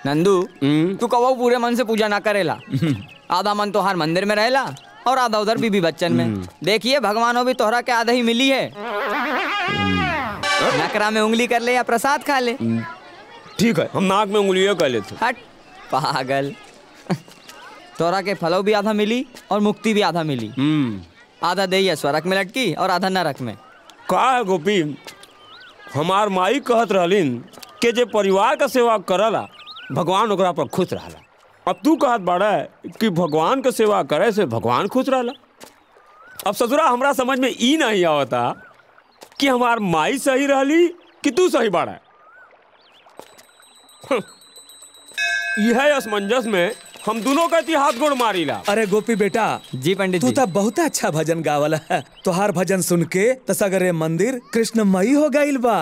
नंदू तू कहो पूरे मन से पूजा ना करेला आधा मन तो हर मंदिर में रहेला और आधा उधर बीबी बच्चन में देखिए भगवानों भी तोहरा के आधा ही मिली है नकरा में उंगली कर ले या प्रसाद खा ले ठीक है हम नाक में उंगलियां कर लेते हट पागल तोरा के फलो भी आधा मिली और मुक्ति भी आधा मिली आधा दे है स्वर्ग में लटकी और आधा नरक में का है गोपी हमार माई कहत रहलिन कि जे परिवार का सेवा करला भगवान ओकरा पर खुश रहला अब तू कहत बाड़ा कि भगवान का सेवा करे से भगवान खुश रहला अब ससुरा हमरा समझ में ई नहीं आवता कि हमार माई सही रहली कि तू सही बाड़ा यह असमंजस में हम दोनों का हाथ गोड़ मारीला अरे गोपी बेटा जी पंडित तू तो बहुत अच्छा भजन गावल है तोहार भजन सुन के त सगरे मंदिर कृष्णमयी हो गइल बा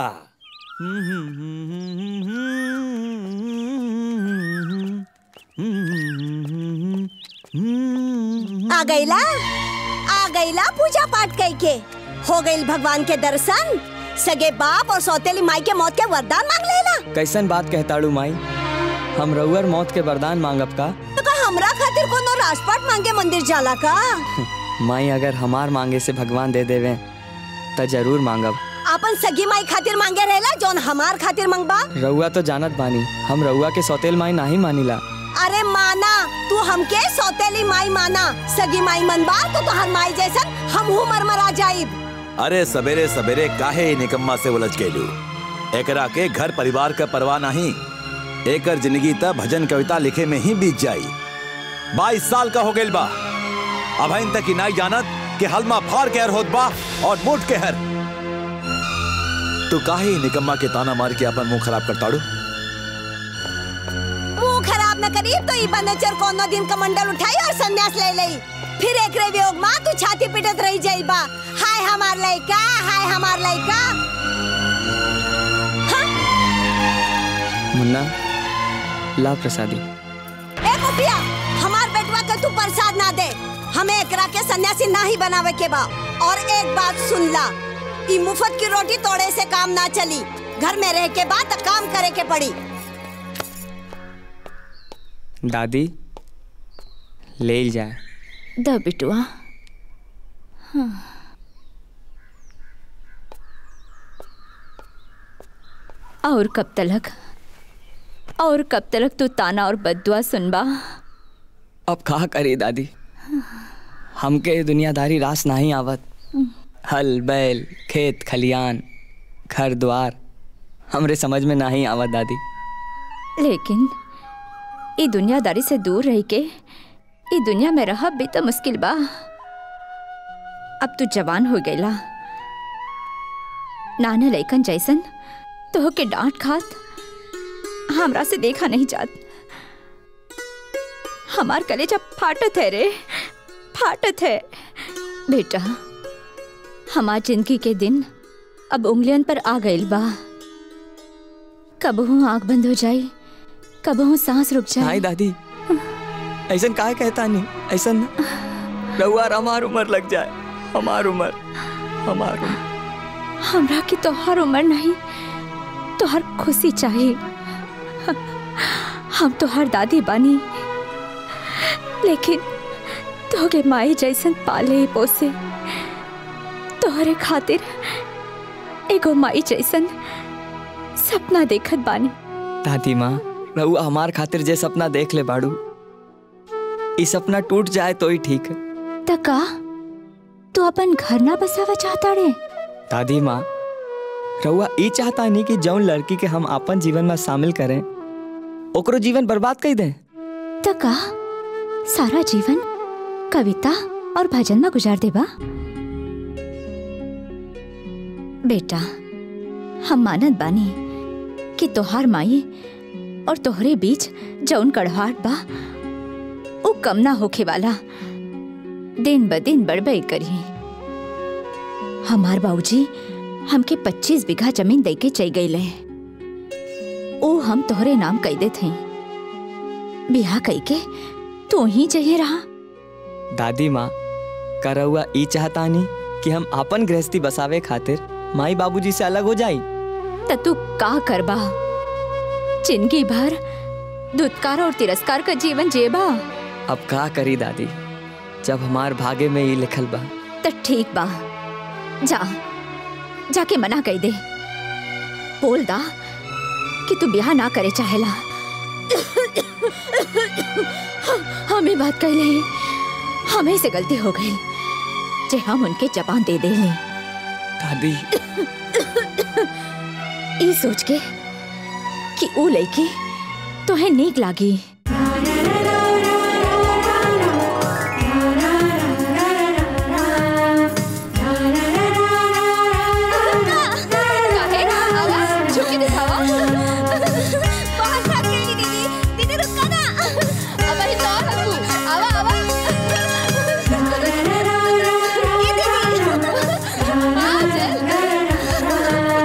आ गईला आ गईला पूजा पाठ कई के हो गईल भगवान के दर्शन सगे बाप और सौतेली माई के मौत के वरदान मांग लेला कैसन बात कहताड़ू माई हम रउअर मौत के वरदान मांगब का तो का हमरा खातिर कोनो राजपाट मांगे मंदिर जाला का माई अगर हमार मांगे से भगवान दे देवे त जरूर मांगब अपन सगी माई खातिर मांगे रहेला जौन हमार खातिर मांगबा रउआ तो जानत बानी हम रउआ के सौतेल माई नाही मानिला अरे माना तू हमके सौतेली माई माना सगी माई मनबा तो तोहर माई जैसन हमहू मरमरा जाइब अरे सवेरे सवेरे काहे ई निकम्मा से उलझ गइलू एकरा के घर परिवार का परवाह नहीं एकर जिंदगी त भजन कविता लिखे में ही बीत जाई बाईस साल का हो गइल बा अब इन तक ही नहीं जानत कि हलमा फाड़ के हर होत बा और मोट के हर तू काहे ई निकम्मा के ताना मार के अपन मुंह खराब करताड़ू मुंह खराब न करी तो ई बनचर कोनो दिन कमंडल उठाई और संन्यास ले लई फिर एकरे वियोग मां तू छाती पिटत रही जाइबा हाय हमार लइका हाय हमार लइका मुन्ना ला प्रसादी ए कुपिया हमार बेटवा के तू प्रसाद ना दे हमें एकरा के सन्यासी ना ही बनावे के बा और एक बात सुन ला ई मुफ्त की रोटी तोड़े से काम ना चली घर में रह के बाद काम करे के पड़ी दादी ले जाए द बिटुआ हाँ। और कब तलक और कब तलक तू ताना और बदुआ सुनबा अब कहा करी दादी हमके ये दुनियादारी रास नहीं आवत हल बैल खेत खलियान घर द्वार हमरे समझ में नहीं आवत दादी लेकिन ई दुनियादारी से दूर रह के ई दुनिया में रह भी तो मुश्किल बा अब तू जवान हो गईला नाना लैकन जैसन तो के डांट खात हमरा से देखा नहीं जात हमार कलेजा फाटत है रे फाटत है बेटा हमार जिंदगी के दिन अब उंगलियन पर आ गइल बा कबहू आंख बंद हो जाए कबहू सांस रुक जाए नहीं दादी ऐसा काहे कहता नहीं ऐसा रहुआ हमार उम्र लग जाए हमार उम्र हमार उम्र हमरा की तोहर उम्र नहीं तोहर खुशी चाहिए हम तोहर दादी बानी लेकिन तोहके माई जैसन पाले पोसे तोहरे खातिर एगो माई जैसन सपना देखत बानी दादी माँ रहुआ हमार खातिर जे सपना देख ले बाड़ू ई सपना टूट जाए तो ही ठीक है तका तू अपन घर ना बसावा चाहता रे दादी माँ रहुआ ई चाहता नहीं कि जौन लड़की के हम अपन जीवन में शामिल करें ओकरो जीवन बर्बाद कर दें तका सारा जीवन कविता और भजन में गुजार देबा बेटा हम मानत बानी कि तोहार माई और तोहरे बीच जौन कड़वाहट बा वो कम ना होखे वाला दिन ब दिन बढ़बई करी हमार बाबूजी हमके 25 बीघा जमीन दे के चल गई ओ हम तोहरे नाम कह देते हैं बिहा कई के तू ही चाहिए रहा दादी माँ का रहुआ ई चाहता नहीं कि हम अपन गृहस्थी बसावे खातिर माई बाबूजी से अलग हो जाई त तू का करबा जिंदगी भर दुत्कार और तिरस्कार का जीवन जेबा अब का करी दादी जब हमार भागे में ये लिखल बा तो ठीक बा जा जाके मना कही दे बोल दा कि तू ब्याह ना करे चाहेला हमें बात कर ले हमें से गलती हो गई जे हम उनके जबान दे दे ले दादी ई सोच के कि ऊ लड़की तोहे नीक लागी काहे? आवा, झुक के दिखावा। बहुत थक गई दीदी दीदी रुको ना अब ही तो हंसू। आवा, आवा। ये दीदी हाँ, चल।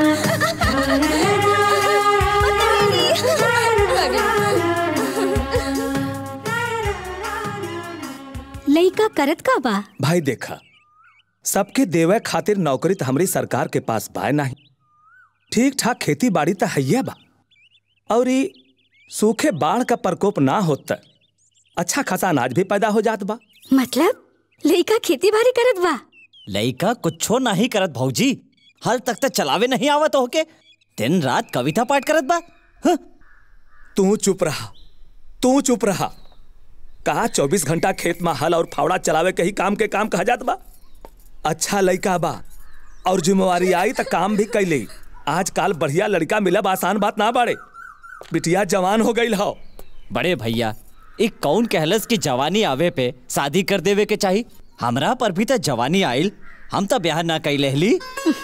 लइका करत का बा भाई देखा सबके देवे खातिर नौकरी तो हमारी सरकार के पास बाय नहीं ठीक ठाक खेती बाड़ी तो हैया बा और ई सूखे बाढ़ का प्रकोप ना होता अच्छा खासा अनाज भी पैदा हो जात बा मतलब लइका खेती बाड़ी करत बा लइका कुछो नहीं करत भौजी हल तक तो चलावे नहीं आवत होके दिन रात कविता पाठ करत बा हं? तू चुप रहा तू चुप रहा कहा चौबीस घंटा खेत में हल और फावड़ा चलावे के ही काम के काम कहा जात बा अच्छा लड़का बा और जिम्मेवारी आई तो काम भी कैले आजकल बढ़िया लड़का मिलब आसान बात ना बाड़े बिटिया जवान हो गई हो बड़े भैया एक कौन कहलस कि जवानी आवे पे शादी कर देवे के चाही हमरा पर भी तो जवानी आइल हम तो ब्याह ना कई लेहली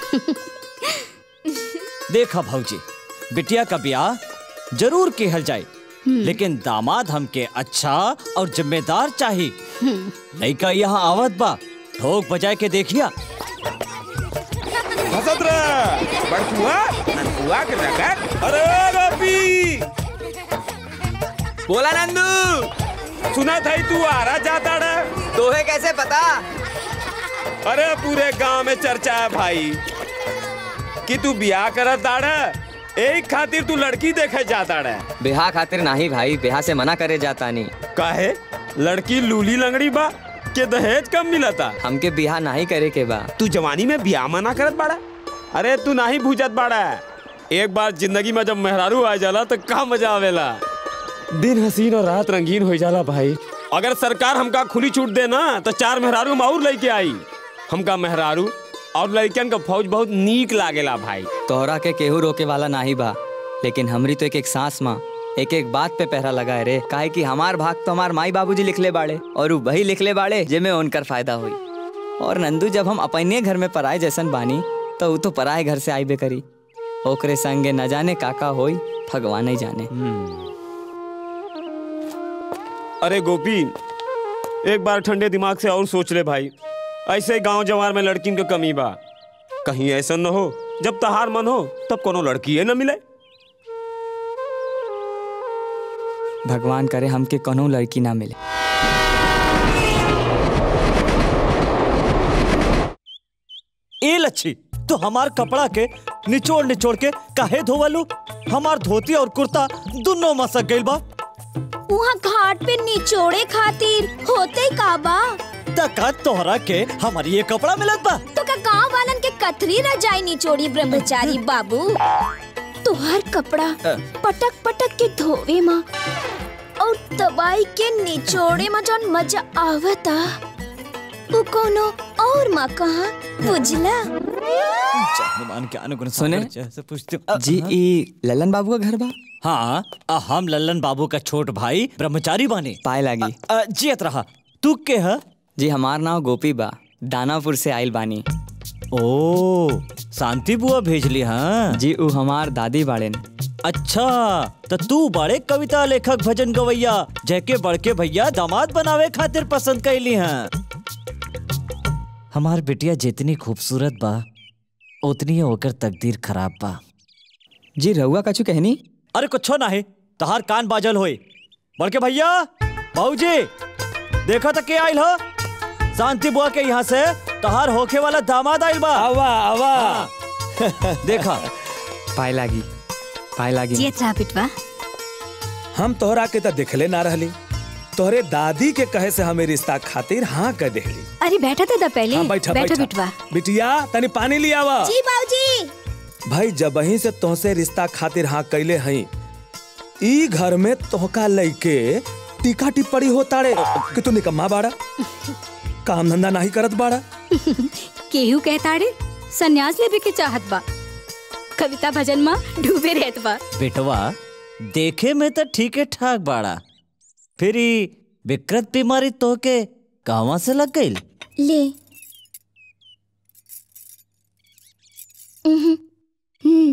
देखा भौजी बिटिया का ब्याह जरूर केहल जाए लेकिन दामाद हमके अच्छा और जिम्मेदार चाही लड़का यहाँ आवत बा ठोक बजाए के देखिया हसत रह बड़कुआ ननकुआ के रगत अरे गोपी बोला नंदू सुना था तू आरा जाता रे तोहे कैसे पता अरे पूरे गांव में चर्चा है भाई कि तू ब्याह करत दाड़ा एक खातिर तू लड़की देखे जाता रे ब्याह खातिर नाही भाई ब्याह से मना करे जाता नहीं काहे लड़की लूली लंगड़ी बा के दहेज कम मिलता हमके ब्याह नहीं करे के बा तू जवानी में ब्याह मना करत बाड़ा अरे तू नहीं भूजत बाड़ा एक बार जिंदगी में जब मेहरारू आ जाला तो का मजा आवेला दिन हसीन और रात रंगीन हो जाला भाई अगर सरकार हमका खुली छूट दे ना तो चार मेहरारू हम और लेके आई हमका मेहरारू और लड़कियन का फौज बहुत नीक लागेला भाई तोहरा के केहू रोके वाला नाही बा लेकिन हमरी तो एक एक सांस माँ एक एक बात पे पहरा लगाए रे काहे कि हमार भाग तो हमार माई बाबूजी लिखले बाड़े और उ वही लिखले बाड़े जेमे उनकर फायदा हुई और नंदू जब हम अपने घर में पराए जैसन बानी तो उ तो पराए घर से आईबे करी ओकरे संगे न जाने काका होई भगवान ही जाने अरे गोपी एक बार ठंडे दिमाग से और सोच ले भाई ऐसे गांव जवार में लड़किन के कमी बा कहीं ऐसा न हो जब तहार मन हो तब कोनो लड़की न मिले भगवान करे हमके कोनो लड़की ना मिले ए लच्छी तो हमार कपड़ा के निचोड़ निचोड़ के काहे धोवलू हमार धोती और कुर्ता दोनों मसक गइल बा वहाँ घाट पे निचोड़े खातिर होते का बा तका तोहरा के हमारी ये कपड़ा मिलत बा तो का गांव वालन के कथरी रजाई निचोड़ी ब्रह्मचारी बाबू तुहार कपड़ा पटक पटक के धोवे माँ और दवाई के निचोड़े में जौन मजा आवता उ कोनो और माँ कहा बुझला हनुमान के अनुगुण सुने? सागर जैसे पूछते हो। जी ई ललन बाबू का घर बा हाँ आ, हम लल्लन बाबू का छोट भाई ब्रह्मचारी बानी पाए लागी आ, जियत रहा तू के है जी हमार नाम गोपी बा दानापुर से आइल बानी ओ शांति बुआ भेजली हाँ जी उ हमार दादी बाड़ेन अच्छा तो तू बड़े कविता लेखक भजन गवैया जैके बड़के भैया दामाद बनावे खातिर पसंद कैली हैं हमार बिटिया जितनी खूबसूरत बा उतनी ही ओकर तकदीर खराब बा जी रहुआ कछु कहनी अरे कुछो नहीं तहार कान बाजल होई बड़के भैया बाबूजी देखा तो के आइल हो शांति बुआ के यहाँ से तहार होखे वाला दामाद आइल बा आवा आवा देखा पाए लागी पाए लागी जियत रहा बिटवा हम तोहरा के तो देखले ना रहली तोहरे दादी के कहे से हमें रिश्ता खातिर हाँ कह देली अरे बैठा था पहले हाँ बैठा बैठा बैठा बिटवा बिटिया तनी पानी लिया आवा जी बाबूजी भाई जब वहीं से तोहसे रिश्ता खातिर हाँ कैले हई ई घर में तोहका लइके टीका टिप्पणी होता रे कि तू निकम्मा बाड़ा काम धंधा नहीं करत बाड़ा केहू कहता रे सन्यास लेवे के चाहत बा कविता भजन में डूबे रहत बा बेटवा देखे में तो ठीक है ठाक बाड़ा फिर ई विकृत बीमारी तो के कहवा से लग गई ले उहुं, हम्म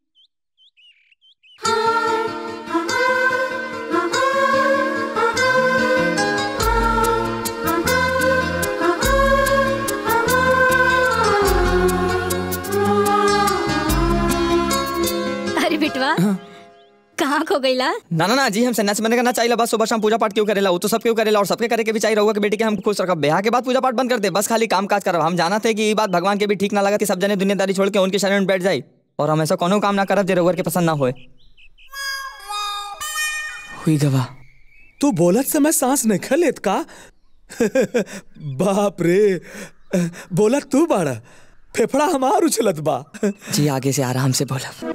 अरे बिटवा कहाँ खो गईला ना ना ना जी हम सन्यासी बनने का ना चाहिए बस सुबह शाम पूजा पाठ क्यों करेला वो तो सब क्यों करेला और सबके करे के भी चाहिए रहुआ के बेटी के हम खुश रखब ब्याह के बाद पूजा पाठ बंद कर दे बस खाली काम काज करब हम जाना थे कि ये बात भगवान के भी ठीक ना लगा कि सब जने दुनियादारी छोड़ के उनके शरण में बैठ जाए और हम ऐसा कोनो काम ना करब जो रहुआ के पसंद ना होए हुई गवा तू बोलत समय सांस नहीं खलेत का बाप रे बोलत तू बाड़ा फेफड़ा हमार उछलत बा जी आगे से आराम से बोलब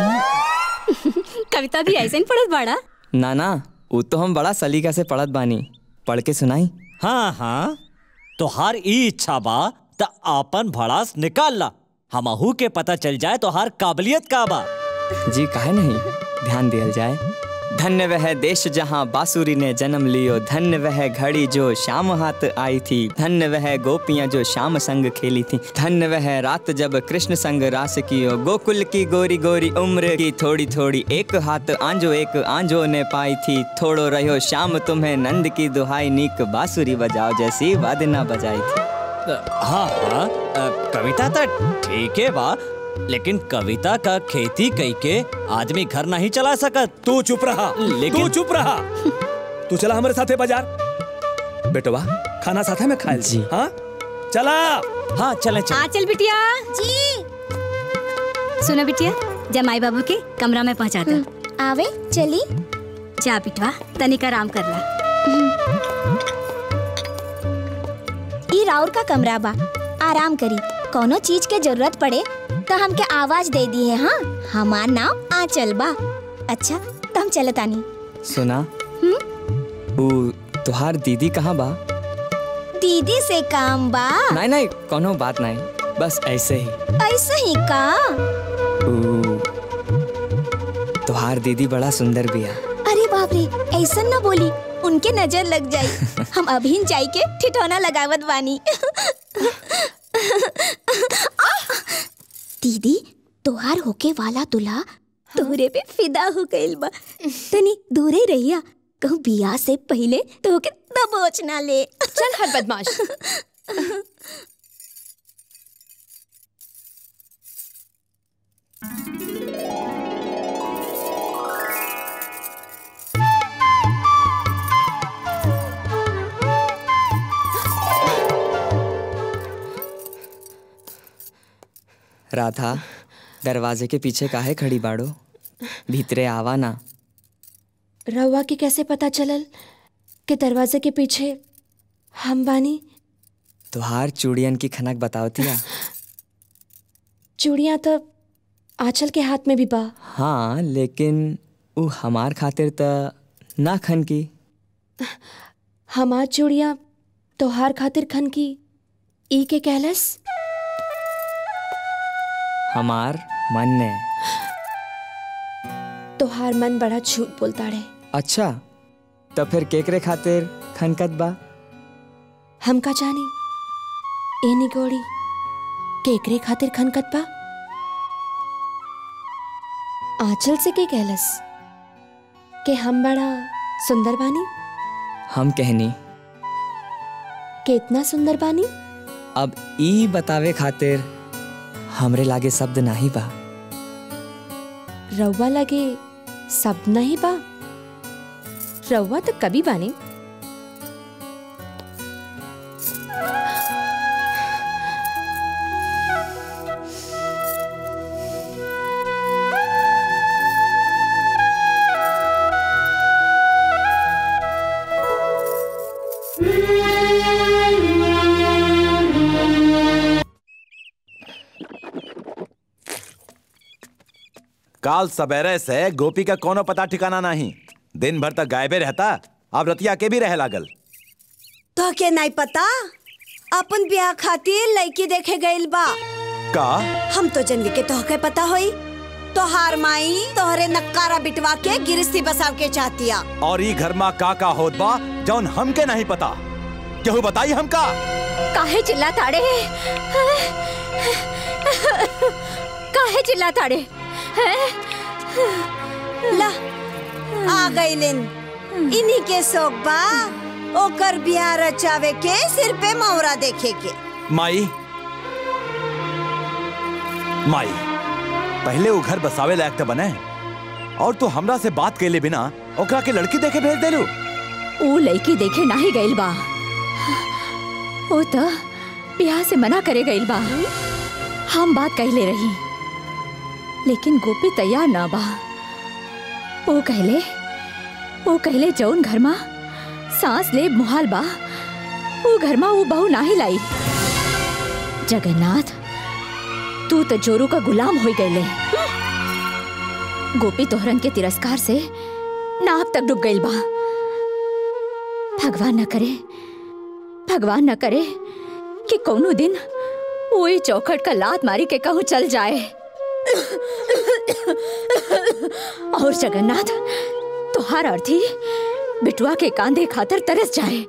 कविता भी ऐसे ही पढ़त बाड़ा ना ना वो तो हम बड़ा सलीका से पढ़त बानी पढ़ के सुनाई हाँ हाँ तोहार ई इच्छा बा त आपन भड़ास निकाल ला हमहू के पता चल जाए तोहार काबिलियत का बा जी काहे नहीं ध्यान दिया जाए धन्य वह देश जहाँ बांसुरी ने जन्म लियो धन्य वह घड़ी जो शाम हाथ आई थी धन्य वह गोपियाँ जो शाम संग खेली थी धन्य वह रात जब कृष्ण संग रास कियो गोकुल की गोरी गोरी उम्र की थोड़ी थोड़ी एक हाथ आंजो एक आंजो ने पाई थी थोड़ो रहो शाम तुम्हें नंद की दुहाई नीक बांसुरी बजाओ जैसी वादना बजाई थी हाँ हाँ अ, कविता तो ठीक है बा लेकिन कविता का खेती कई के आदमी घर नहीं चला सकत तू चुप रहा लेकिन- तू चुप रहा तू चला हमारे साथे बाजार बेटवा खाना साथे में खाए जी। हाँ चला हाँ चले चले हाँ चल बिटिया जी सुनो बिटिया जमाई बाबू के कमरा में पहुंचा दो आवे चली जा बिटवा तनिक आराम कर ला ई राउर का कमरा बा आराम करी कोनो चीज के जरूरत पड़े तो हमके आवाज दे दी है हाँ हमार नाम आंचल बा अच्छा तो हम चलत आनी सुना वो तुहार दीदी कहाँ बा दीदी से काम बा नहीं नहीं कोनो बात नहीं बस ऐसे ही ऐसे ही का ऊ, तुहार दीदी बड़ा सुंदर बिया अरे बाप रे ऐसा ना बोली उनके नजर लग जाई हम अभी जाई के ठिठौना लगावत बानी आह! दीदी तोहार होके वाला दूल्हा तोहरे पे फिदा हो गइल बा तनी दूरे रहिया कहूँ बियाह से पहले तोहके दबोच ना ले चल हर बदमाश राधा दरवाजे के पीछे काहे खड़ी बाड़ो भीतरे आवा ना रहुआ के कैसे पता चलल कि दरवाजे के पीछे हम बानी तुहार चूड़ियन की खनक बतावतिया चूड़ियाँ तो आंचल के हाथ में भी बा हाँ लेकिन ऊ हमार खातिर त ना खन की हमार चूड़ियाँ तोहार खातिर खन की ई के कहलस हमार मन ने तोहार मन बड़ा झूठ बोलता रहे अच्छा तो फिर केकरे खातिर खनकत बा हम का जानी ए निगोड़ी केकरे खातिर खनकत बा आंचल से के कहलस कि हम बड़ा सुंदर बानी हम कहनी कितना सुंदर बानी अब ई बतावे खातिर हमरे लागे शब्द नाही बा रउआ लगे सब नहीं बा रउआ तो कभी बानी काल सवेरे से गोपी का कोनो पता ठिकाना नहीं दिन भर तक गायबे रहता अब रतिया के भी रह लागल तो के नहीं पता अपन ब्याह खातिर लड़की देखे गइल बा का हम तो जन्म के तोहके पता होई तोहार माई तोहरे नक्कारा बिटवा के गिरस्ती बसाव के चाहतिया और ई घर में का का होत बा जौन हमके नहीं पता केहू बताई हमका काहे चिल्ला ताड़े काहे चिल्ला ताड़े ला आ गइलिन इन्हीं के शौक बा ओकर बियाह रचावे के सिर पे मौरा देखे के माई माई पहले वो घर बसावे लायक तो बने और तू हमरा से बात कैले बिना ओकरा के लड़की देखे भेज देलू ऊ लड़की देखे नाही गइल बा ओ त ब्याह से मना करे गइल बा हम बात कहले रही लेकिन गोपी तैयार ना बा ओ कहले ओ कहले जौन घर मा सांस ले मुहाल बा वो घर मा वो बहू नाही लाई जगन्नाथ तू तो जोरू का गुलाम हो गईले गोपी तोहरन के तिरस्कार से नाक तक डूब गइल बा भगवान न करे भगवान न करे कि कोनो दिन वही चौखट का लात मारी के कहूँ चल जाए और जगन्नाथ तुहार अर्थी बिटुआ के कांधे खातर तरस जाए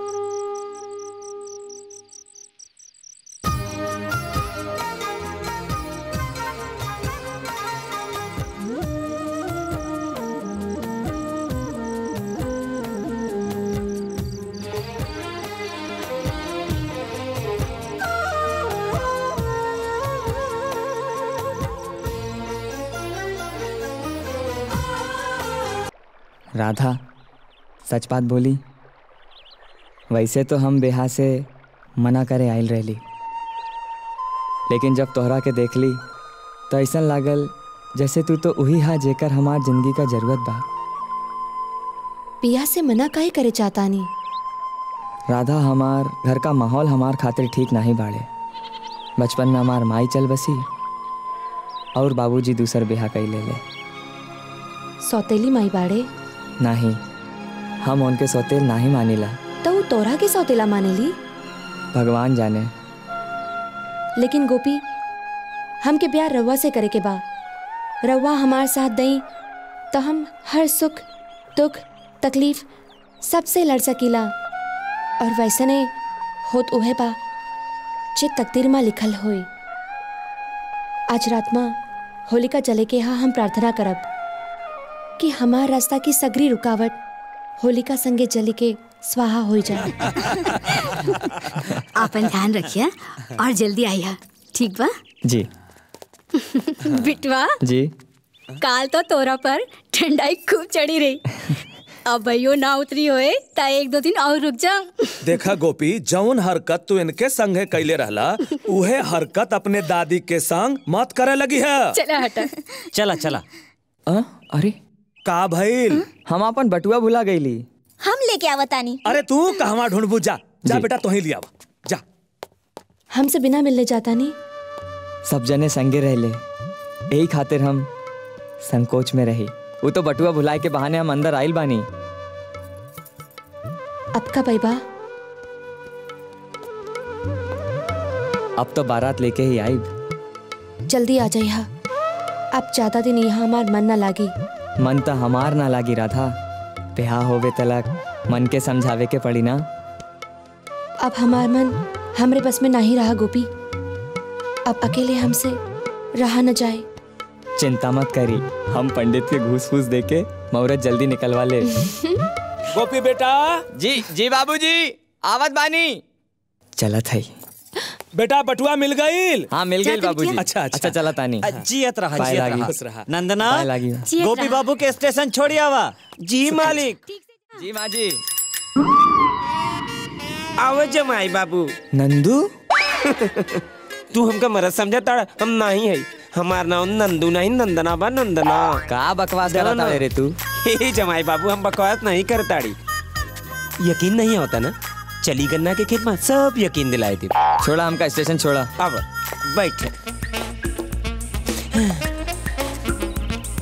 राधा सच बात बोली वैसे तो हम बेहा से मना करे आयल रहली लेकिन जब तोहरा के देख ली तो ऐसा लागल जैसे तू तो वही हा जेकर हमार जिंदगी का जरूरत बा पिया से मना काहे करे चाहता नी राधा हमार घर का माहौल हमार खातिर ठीक नहीं बाड़े बचपन में हमार माई चल बसी और बाबूजी दूसर बेहा कई ले ले सौतेली माई बाड़े नहीं हम उनके सौतेल नहीं मानिला तो वो तोरा के सौतेला मानेली भगवान जाने लेकिन गोपी हमके प्यार रउआ से करे के बा रउआ हमार साथ दई तो हम हर सुख दुख तकलीफ सबसे लड़ सकीला और वैसने होत उहे बा जे तकदीर में लिखल होई आज रात में होलिका जले के यहाँ हम प्रार्थना करब कि हमार रास्ता की सगरी रुकावट होलिका संगे जली के स्वाहा हो जाए आपन ध्यान रखिए और जल्दी आइए ठीक बा जी बिटवा जी काल तो तोरा पर ठंडाई खूब चढ़ी रही अब भैयो ना उतरी होए ता एक दो दिन और रुक जा देखा गोपी जौन हरकत तू इनके संगे कैले रहला उहे हरकत अपने दादी के संग मत करे लगी है चला हटा चला चला अ, अरे का भइल हम अपन बटुआ भुला गईली हम लेके आवतानी अरे तू कहवा ढूंढबू जा जा जी। बेटा तोही लिया जा हमसे बिना मिलने जाता नहीं सब जने संगे रहले यही खातिर हम संकोच में रही वो तो बटुआ भुलाए के बहाने हम अंदर आइल बानी अब का पैबा अब तो बारात लेके ही आई जल्दी आ जाइए अब ज्यादा दिन यहाँ हमार मन ना लागी मन तो हमार ना लागी राधा ब्याह होवे तलक मन के समझावे के पड़ी ना अब हमार मन हमरे बस में नहीं रहा गोपी अब अकेले हमसे रहा न जाए चिंता मत करी हम पंडित के घूस फूस दे के मुहूर्त जल्दी निकलवा ले गोपी बेटा जी जी बाबूजी आवत बानी चला था बेटा बटुआ मिल गईल हाँ मिल गई बाबूजी अच्छा, अच्छा। अच्छा चला तानी जियत रहा पाए जियत लागी। रहा खुश रहा। नंदना पाए लागी। गोपी बाबू के स्टेशन छोड़ी आवा जी मालिक जी माँ जी आओ जमाई बाबू नंदू तू हमका मरद समझता हम नहीं है हमार नाम नंदू नहीं नंदना बा नंदना का बकवास चलो करा ना। रे तू हे जमाई बाबू हम बकवास नहीं करताड़ी यकीन नहीं होता ना चली गन्ना के खेत में सब यकीन दिलाए थे छोड़ा हमका स्टेशन छोड़ा अब बैठ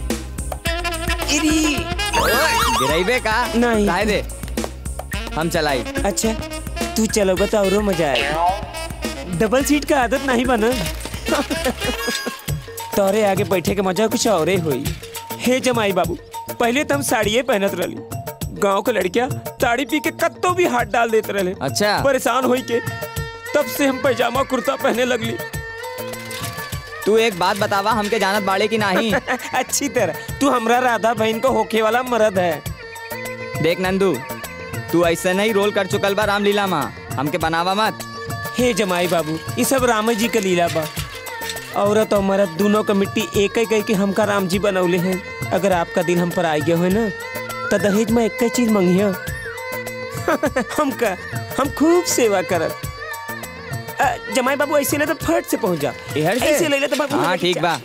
गिराइबे का नहीं काहे दे हम चलाई अच्छा तू चलो बता और मजा आएगा डबल सीट का आदत नहीं बना तोरे आगे बैठे के मजा कुछ और हुई हे जमाई बाबू पहले तो हम साड़िये पहनत रही गांव के लड़कियां साड़ी पी के कत्तो भी हाथ डाल देते रहे अच्छा परेशान होई के तब से हम पैजामा कुर्ता पहने लगली तू एक बात बतावा हमके जानत बाड़े की नहीं अच्छी तरह तू हमरा राधा बहन को होके वाला मर्द है देख नंदू तू ऐसे नहीं रोल कर चुकल बा रामलीला माँ हमके बनावा मत हे जमाई बाबू ये सब राम जी का लीला बा औरत और मर्द दोनों का मिट्टी एक ही के हमका राम जी बनौले हैं अगर आपका दिल हम पर आ गया हो ना तो दहेज में एक चीज मंगिया हमका हम खूब सेवा करत अ, जमाई बाबू ऐसे ना तो फट से पहुंच जा इधर से? ऐसे ले ले तो बाबू हाँ ठीक बा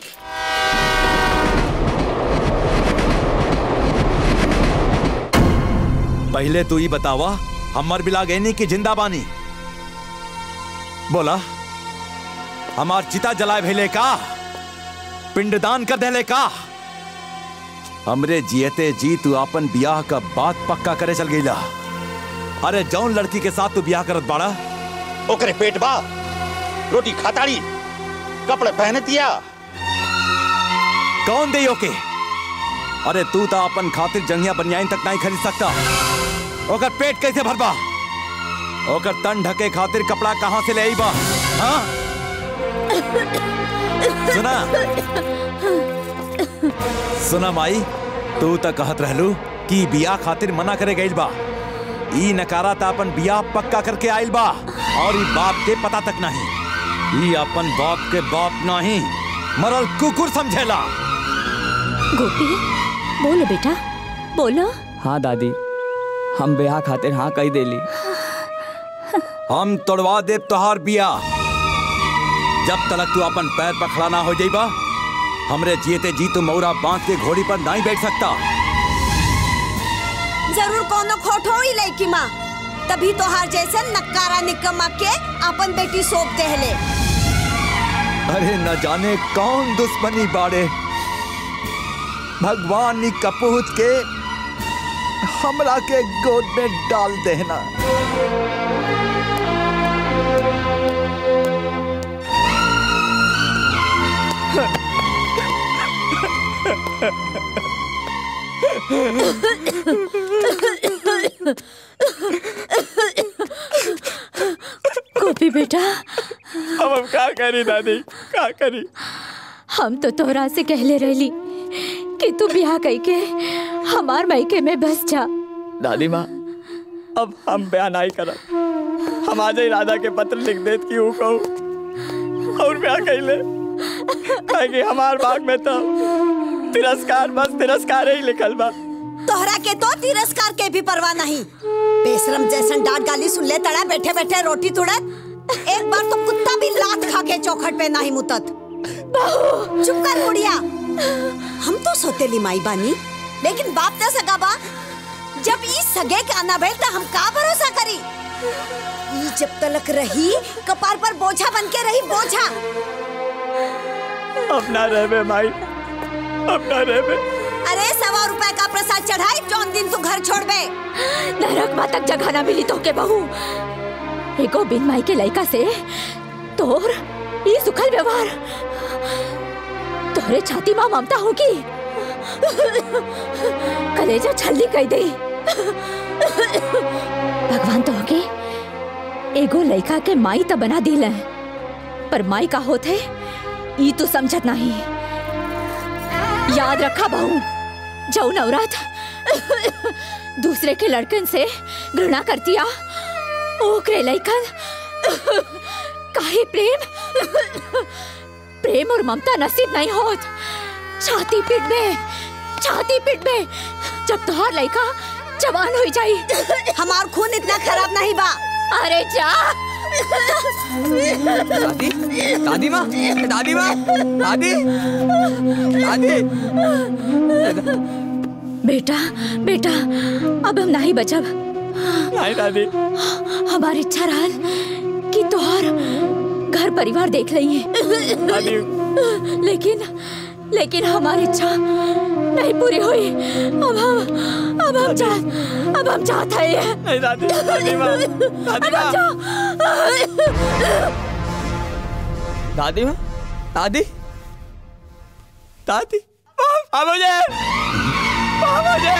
पहले तू ही बतावा हमर बिला गैनी की जिंदा बानी बोला हमार चिता जलाए भेले का पिंडदान कर देले का हमरे जियते जी तू अपन बियाह का बात पक्का करे चल गईला अरे जौन लड़की के साथ तू बियाह करत बाड़ा ओकरे पेट बा रोटी खाताड़ी कपड़े पहने दिया कौन दे ओके अरे तू तो अपन खातिर जंगिया बनियाइन तक नहीं खरीद सकता ओकर पेट कैसे भरबा ओकर तन ढके खातिर कपड़ा कहाँ से ले आई बा हाँ सुना सुना माई तू तो कहत रहलू कि बियाह खातिर मना करे गईल बा ई नकारा था अपन बियाह पक्का करके आइल बा और ई बाप के पता तक नहीं ई अपन बाप के बाप नहीं मरल कुकुर समझेला गोपी बोलो बेटा बोलो हाँ दादी हम ब्याह खातिर हाँ कही देली हम तोड़वा दे तोहार बिया जब तलक तू अपन पैर पर खड़ा ना हो जाइबा हमरे जीते जी तू मौरा बांध के घोड़ी पर नहीं बैठ सकता जरूर कोनो खोट हो ही लड़की माँ तभी तो हर जैसे नक्कारा निकम्मा के अपन बेटी सौंप देहले अरे न जाने कौन दुश्मनी बाड़े भगवान नी कपूत के हमरा के गोद में डाल देना गोपी बेटा अब हम का करी दादी का करी हम तो तोहरा से कहले रहली कि तू ब्याह कई के हमार मायके में बस जा दादी माँ अब हम ब्याह नहीं करब हम आज ही राधा के पत्र लिख देत कि ऊ कहू और ब्याह कैले काहे कि हमार बाग में तो तिरस्कार बस तिरस्कार ही लिखल बा तोहरा के तो तिरस्कार के भी परवाह नहीं बेशरम जैसन डांट गाली सुन ले तड़ा बैठे बैठे रोटी तुड़त एक बार तो कुत्ता भी लात खा के चौखट पे नहीं मुतत चुप कर बुढ़िया हम तो सोतेली माई बानी लेकिन बाप न सगा बा जब ई सगे के आना भइल त हम का भरोसा करी ई जब तलक रही कपार पर बोझा बन के रही बोझा अपना रहबे माई अपना रहबे अरे सवा रुपए का प्रसाद चढ़ाई जौन दिन तू घर छोड़बे नरक माँ तक जगह ना मिली तो के बहू एगो बिन माई के लड़का से तोर ये सुखल व्यवहार तोहरे छाती माँ ममता होगी कलेजा छल्ली कह दे भगवान तो होके एगो लड़का के माई तो बना दिल है पर माई का होते ई तो समझत नहीं याद रखा बहू जाऊ नवरात दूसरे के लड़कन से घृणा करतिया ओकरे लइकन काहे प्रेम प्रेम और ममता नसीब नहीं होत छाती पीट में छाती पीट में जब तुहार लइका जवान हो जाई हमार खून इतना खराब नहीं बा अरे जा दादी दादी माँ दादी माँ दादी दादी बेटा बेटा अब हम नहीं बचब नहीं दादी हमारी इच्छा रहल कि तोहर घर परिवार देख लइए दादी लेकिन लेकिन हमारी इच्छा नहीं पूरी हुई अब हम अब हम चाह अब हम चाहते हैं नहीं दादी दादी माँ दादी माँ दादी माँ दादी दादी माँ मुझे माँ मुझे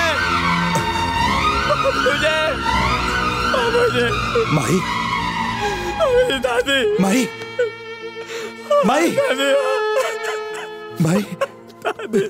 मुझे मुझे माही मेरी दादी माही माही दादी माही दादी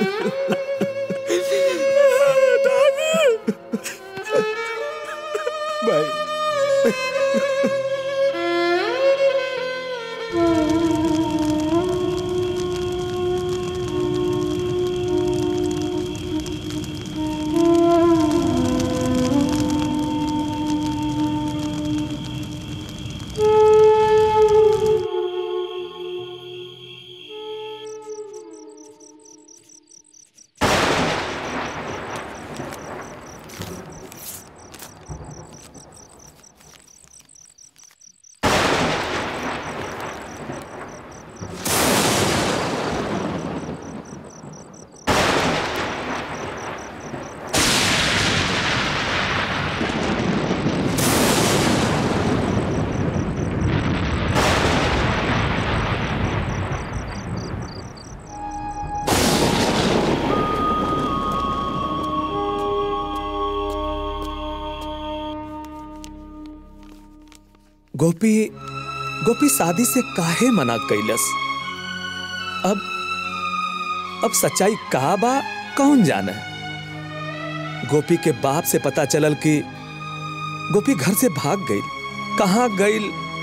गोपी गोपी शादी से काहे मना कैलस अब अब सच्चाई का बा कौन जाने गोपी के बाप से पता चलल कि गोपी घर से भाग गई कहाँ गई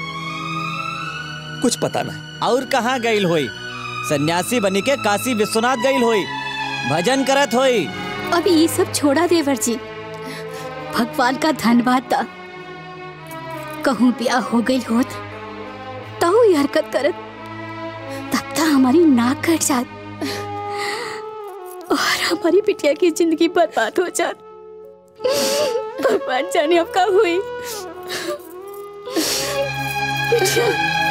कुछ पता नहीं और कहाँ गईल होई सन्यासी बनी के काशी विश्वनाथ गईल होई भजन करत होई अब ये सब छोड़ा देवर जी भगवान का धन्यवाद था कहूँ ब्याह हो गई होत तो ये हरकत करत तब तक हमारी नाक कट जात और हमारी बिटिया की जिंदगी बर्बाद हो जात भगवान जाने अब का हुई बिटिया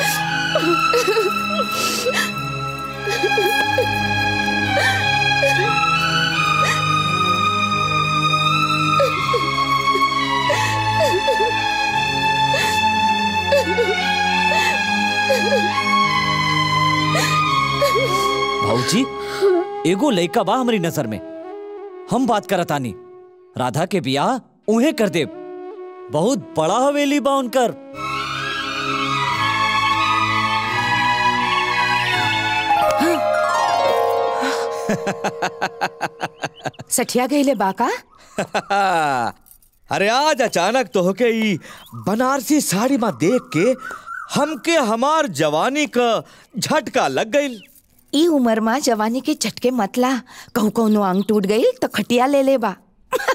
भाऊजी एगो लइका बा हमारी नजर में हम बात करत आनी राधा के बियाह उहे कर दे बहुत बड़ा हवेली बा उनकर सठिया गईले बाका अरे आज अचानक तोहके ई बनारसी साड़ी में देख के हमके हमार जवानी का झटका लग गई ई उम्र में जवानी के झटके मतला कहूँ कौनो अंग टूट गई तो खटिया ले ले बा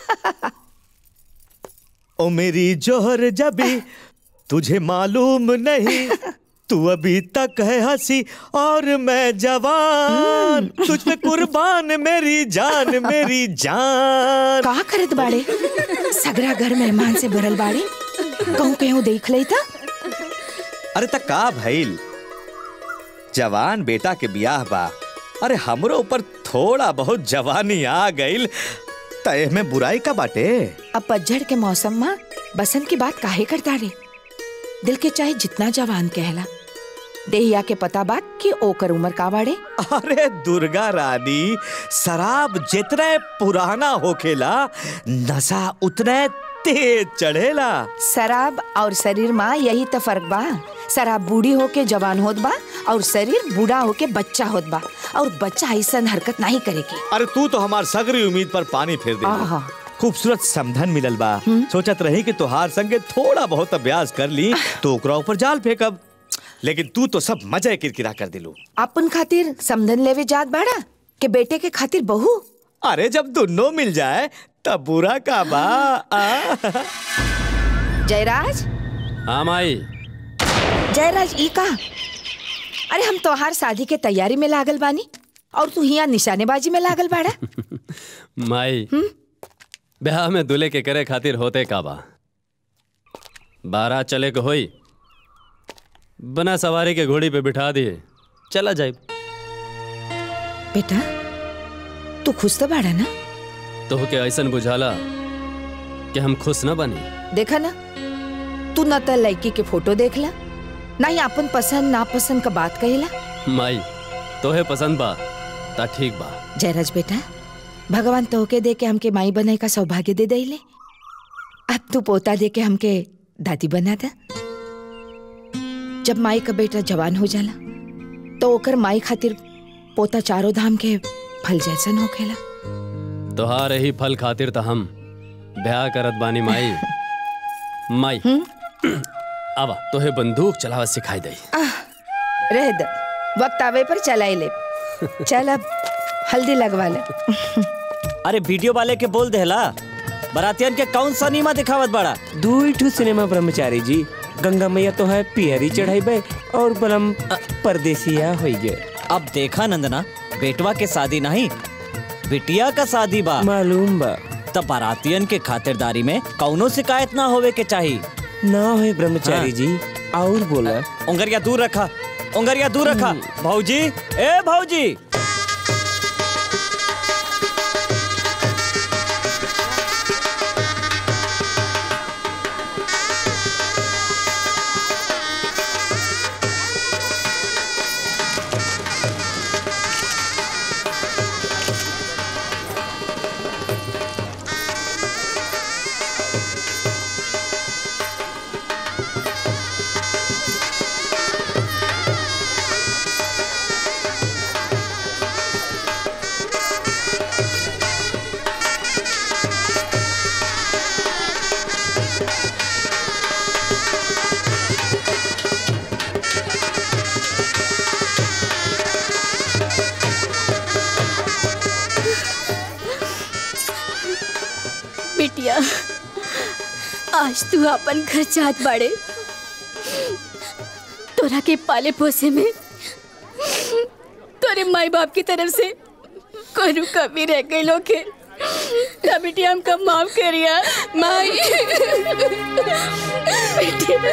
ओ मेरी जोहर जबी तुझे मालूम नहीं तू अभी तक है हंसी और मैं जवान तुझ पे कुर्बान मेरी जान मेरी जान का करत बाड़े सगरा घर मेहमान से भरल बाड़े कहूँ कहूँ देख ले था अरे तक का भइल जवान बेटा के बियाह बा अरे हमरो ऊपर थोड़ा बहुत जवानी आ गईल तय में बुराई का बाटे अब पतझड़ के मौसम में बसंत की बात काहे करता रे दिल के चाहे जितना जवान कहला देहिया के पता बात कि ओकर उम्र का बाड़े अरे दुर्गा रानी शराब जितने पुराना होखेला नशा उतने तेज चढ़ेला शराब और शरीर में यही तो फर्क बा शराब बूढ़ी होके जवान होत बा और शरीर बूढ़ा होके बच्चा होत बा और बच्चा ऐसा हरकत नहीं करेगी अरे तू तो हमार सगरी उम्मीद पर पानी फेर दे आहा। खूबसूरत समधन मिलल बा सोचत रही कि तोहार संगे थोड़ा बहुत अभ्यास कर ली तो ओकरा ऊपर जाल फेंकब लेकिन तू तो सब मजा किरकिरा कर दिलू अपन खातिर समधन लेवे जात बाड़ा के बेटे के खातिर बहू अरे जब दोनों मिल जाए तब बुरा का बा आ? जयराज हाँ माई जयराज ई का अरे हम तोहार शादी के तैयारी में लागल बानी और तू हिया निशानेबाजी में लागल बाड़ा माई ब्याह में दूल्हे के करे खातिर होते का बा बारह चले के होई बना सवारी के घोड़ी पे बिठा दिए चला जाए बेटा तू खुश तो बाड़ा ना तो के ऐसन बुझाला कि हम खुश न बनी देखा ना तू न त लड़की के फोटो देखला ना ही अपन पसंद नापसंद का बात कहेला माई तोहे पसंद बा ता ठीक बा जयराज बेटा भगवान तोहके दे के हमके माई बनाए का सौभाग्य दे दईले अब तू पोता दे के हमके दादी बना दा जब माई का बेटा जवान हो जाला तो ओकर माई खातिर पोता चारों धाम के फल जैसन होखेला तोहार ही फल खातिर त हम ब्याह करत बानी माई माई आवा तोहे बंदूक चलावा सिखाई दई आह, रह द वक्त आवे पर चलाई ले चल अब हल्दी लगवा ले अरे वीडियो वाले के बोल देला बरातियन के कौन सा नीमा दिखावत बड़ा दुई ठू सिनेमा ब्रह्मचारी जी गंगा मैया तो है पियरी चढ़ाई और बलम परदेसिया हो गए अब देखा नंदना बेटवा के शादी नहीं बिटिया का शादी बा मालूम बा तब बारातियन के खातिरदारी में कौनो शिकायत ना होवे के चाहिए ना हो ब्रह्मचारी जी और बोला उंगरिया दूर रखा उंगरिया दूर रखा भाऊजी ए भाऊजी बिटिया आज तू अपन घर जात बाड़े तोरा के पाले पोसे में तोरे माई बाप की तरफ से कोई कमी रह गई लोग के ना बिटिया हमका माफ करिया माई बिटिया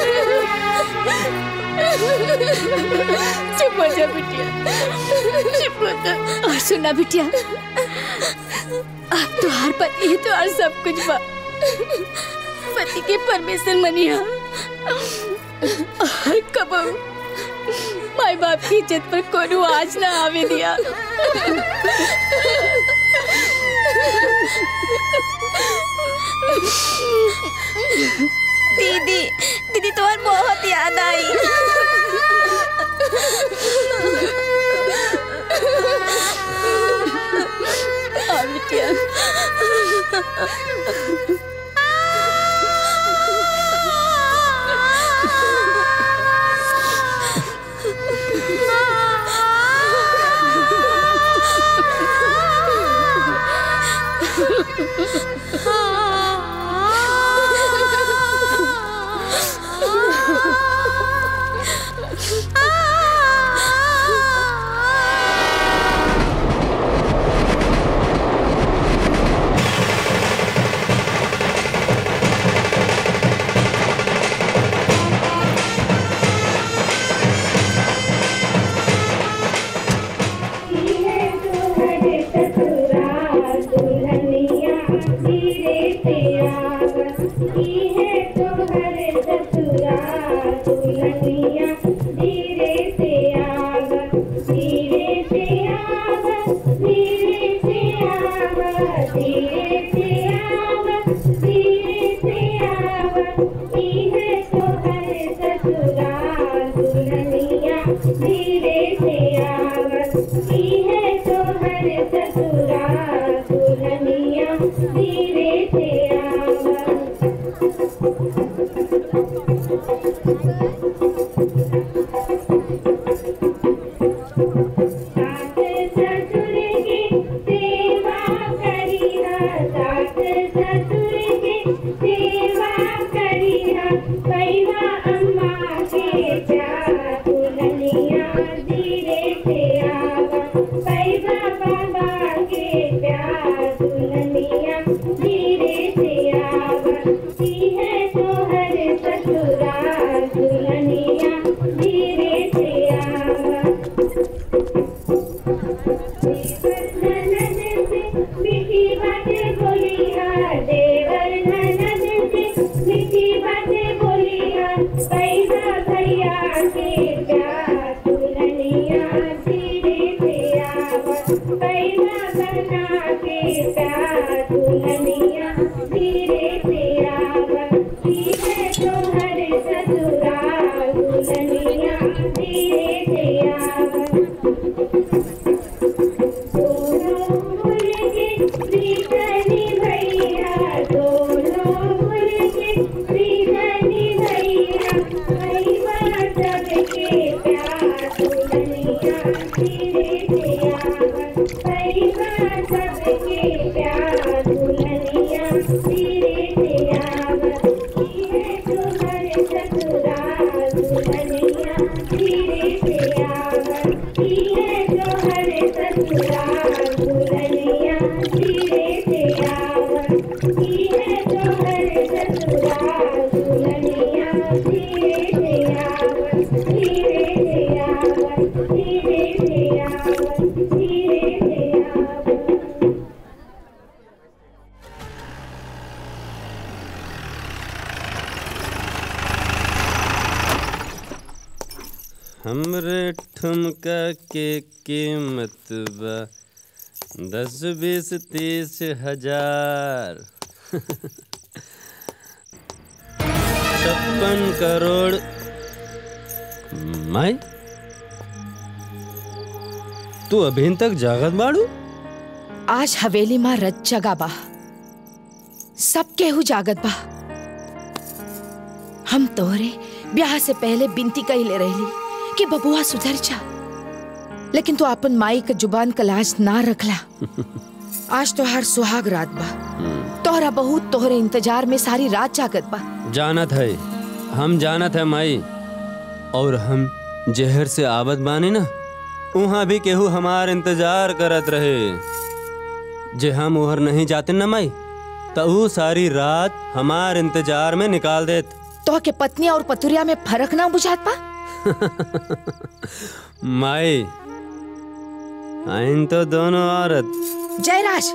चुप हो जा बिटिया चुप हो जा और सुना बिटिया अब तो हर पति है तो हर सब कुछ बा पति के परमेश्वर मनिया और कब माई बाप की इज्जत पर कोनो आज ना आवे दिया दीदी दीदी तुम्हार बहुत याद आई आ बिटिया धीरे से हमरे ठुमका के कीमत बा दस बीस तीस हजार छप्पन करोड़ माई तू अभी तक जागत बाड़ू आज हवेली माँ रज जगा बा सब केहू जागत बा हम तोहरे ब्याह से पहले बिनती कही रहली कि बबुआ सुधर जा लेकिन तू अपन माई के जुबान का लाज ना रखला आज तोहार सुहाग रात बा तोहरा बहुत तोहरे इंतजार में सारी रात जागत बा जानत है हम जानत है माई और हम जहर से आवत बानी ना वहाँ भी केहू हमार इंतजार करत रहे जे हम उहर नहीं जाते न माई तो ऊ सारी रात हमार इंतजार में निकाल देत तो के पत्नी और पतुरिया में फर्क ना बुझात पा माई आइन तो दोनों औरत जयराज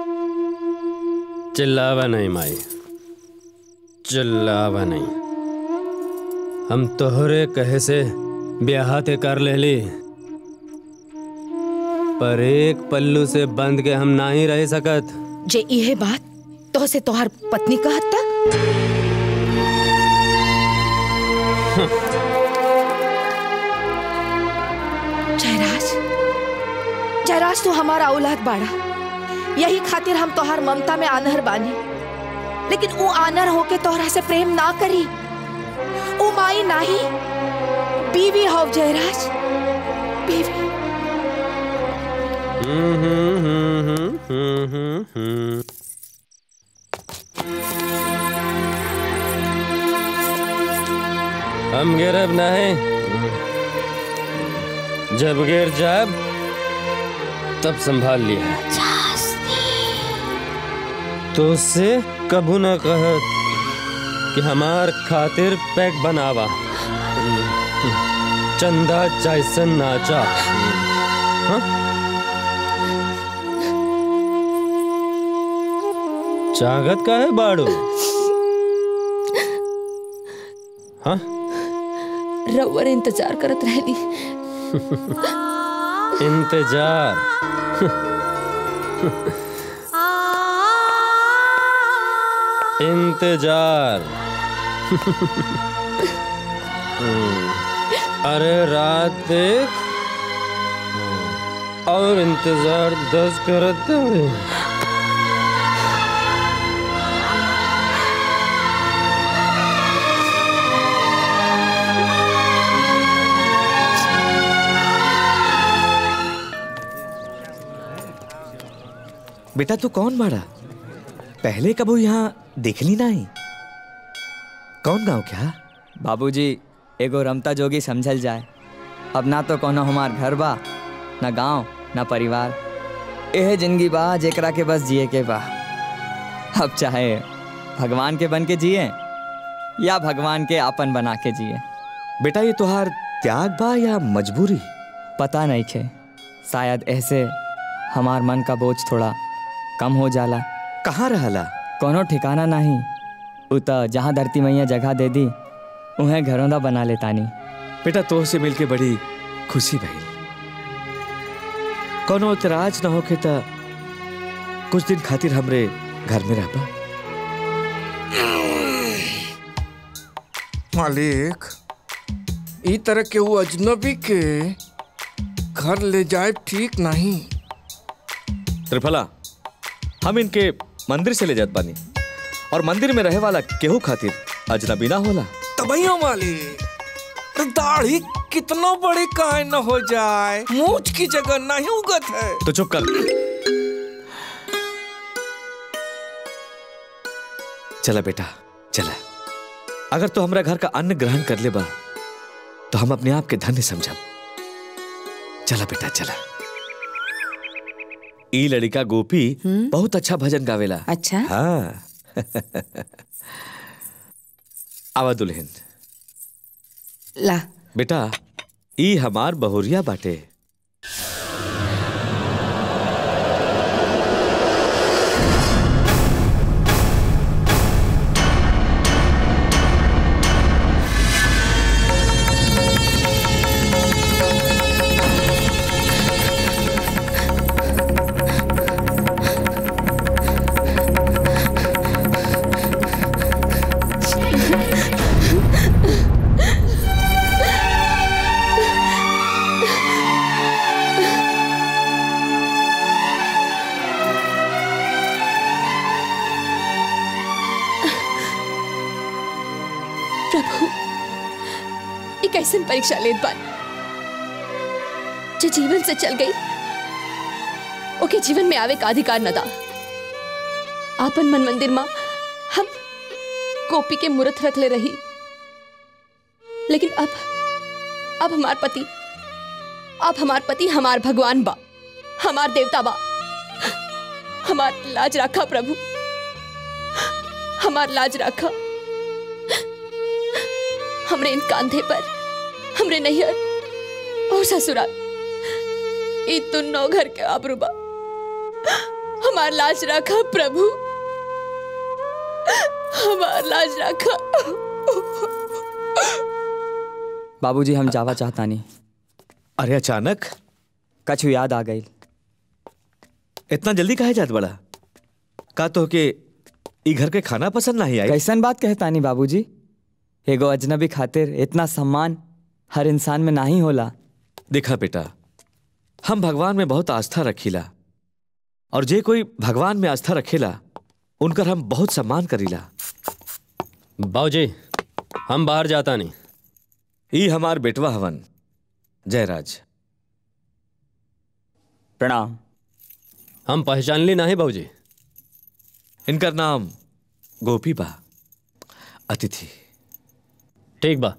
चिल्लावा नहीं माई चिल्लावा नहीं हम तोहरे कहे से ब्याह ते कर लेली पर एक पल्लू से बंद के हम ना ही रह सकत जे इहे बात तो से तोहार पत्नी कहत ता जयराज जयराज तू हमारा औलाद बाड़ा यही खातिर हम तोहार ममता में आनहर बानी लेकिन वो आनर होके तोहरा से प्रेम ना करी ओ माई नाही बीवी हो जयराज बीवी हम्म, हम्म, हम्म, हम्म, हम्म, हम्म। हम गिरब नहीं जब गिर जाब तब संभाल लिया तो उससे कबू न कहत कि हमार खातिर पैक बनावा चंदा जैसन नाचा हाँ? चागत का है बाड़ू हाँ रउअर इंतजार करत रहली इंतजार इंतजार हम्म, अरे रात देख और इंतजार दस करत हवे। बेटा तू कौन बाड़ा पहले कबू यहाँ देखली नहीं कौन गांव क्या बाबूजी एगो रमता जोगी समझल जाए अब ना तो कोनो हमार घर बा ना गांव ना परिवार एह जिंदगी बा जेकरा के बस जिए के बा अब चाहे भगवान के बन के जिए या भगवान के आपन बना के जिए बेटा ये तुहार त्याग बा या मजबूरी पता नहीं खे शायद ऐसे हमार मन का बोझ थोड़ा कम हो जाला कहाँ रहला कोनो ठिकाना नहीं उता जहाँ धरती मैया जगह दे दी उन्हें घरों दा बना लेतानी बेटा तो से मिलके बड़ी खुशी भई कोनो इतराज न होके त कुछ दिन खातिर हमरे घर में रहबा मालिक ई तरह के वो अजनबी के घर ले जाए ठीक नहीं त्रिफला हम इनके मंदिर से ले जात बानी और मंदिर में रहे वाला केहू खातिर अजनबी ना होला तबैयो मालिक तो दाढ़ी कितना बड़ी काहे न हो जाए मूछ की जगह नहीं उगत है तो चुप कर चला बेटा चला अगर तो हमरा घर का अन्न ग्रहण कर ले बा तो हम अपने आप के धन्य समझब चला बेटा चला ई लड़का गोपी बहुत अच्छा भजन गावेला अच्छा हाँ आवा दुल्हन ला बेटा ई हमार बहुरिया बाटे प्रभु एक ऐसन परीक्षा लेत बानी जो जीवन से चल गई ओके जीवन में आवे का अधिकार न दा आपन मन मंदिर माँ हम गोपी के मूर्त रख ले रही लेकिन अब अब हमार पति अब हमार पति हमार भगवान बा हमार देवता बा हमार लाज रखा प्रभु हमार लाज रखा हमरे इन कांधे पर हमरे नैहर और ससुराल ई तुन्नो घर के आबरूबा हमार लाज रखा प्रभु हमार लाज रखा बाबूजी हम जावा चाहता नहीं अरे अचानक कछु याद आ गई इतना जल्दी काहे जात बड़ा का तो के ई घर के खाना पसंद नहीं आई कैसन बात कहता नहीं बाबूजी एगो अजनबी खातिर इतना सम्मान हर इंसान में नहीं होला देखा बेटा हम भगवान में बहुत आस्था रखीला और जे कोई भगवान में आस्था रखेला उनकर हम बहुत सम्मान करीला बाबूजी हम बाहर जाता नहीं ई हमार बेटवा हवन जयराज प्रणाम हम पहचान ली नहीं बाबूजी इनकर नाम गोपी बा अतिथि ठीक बा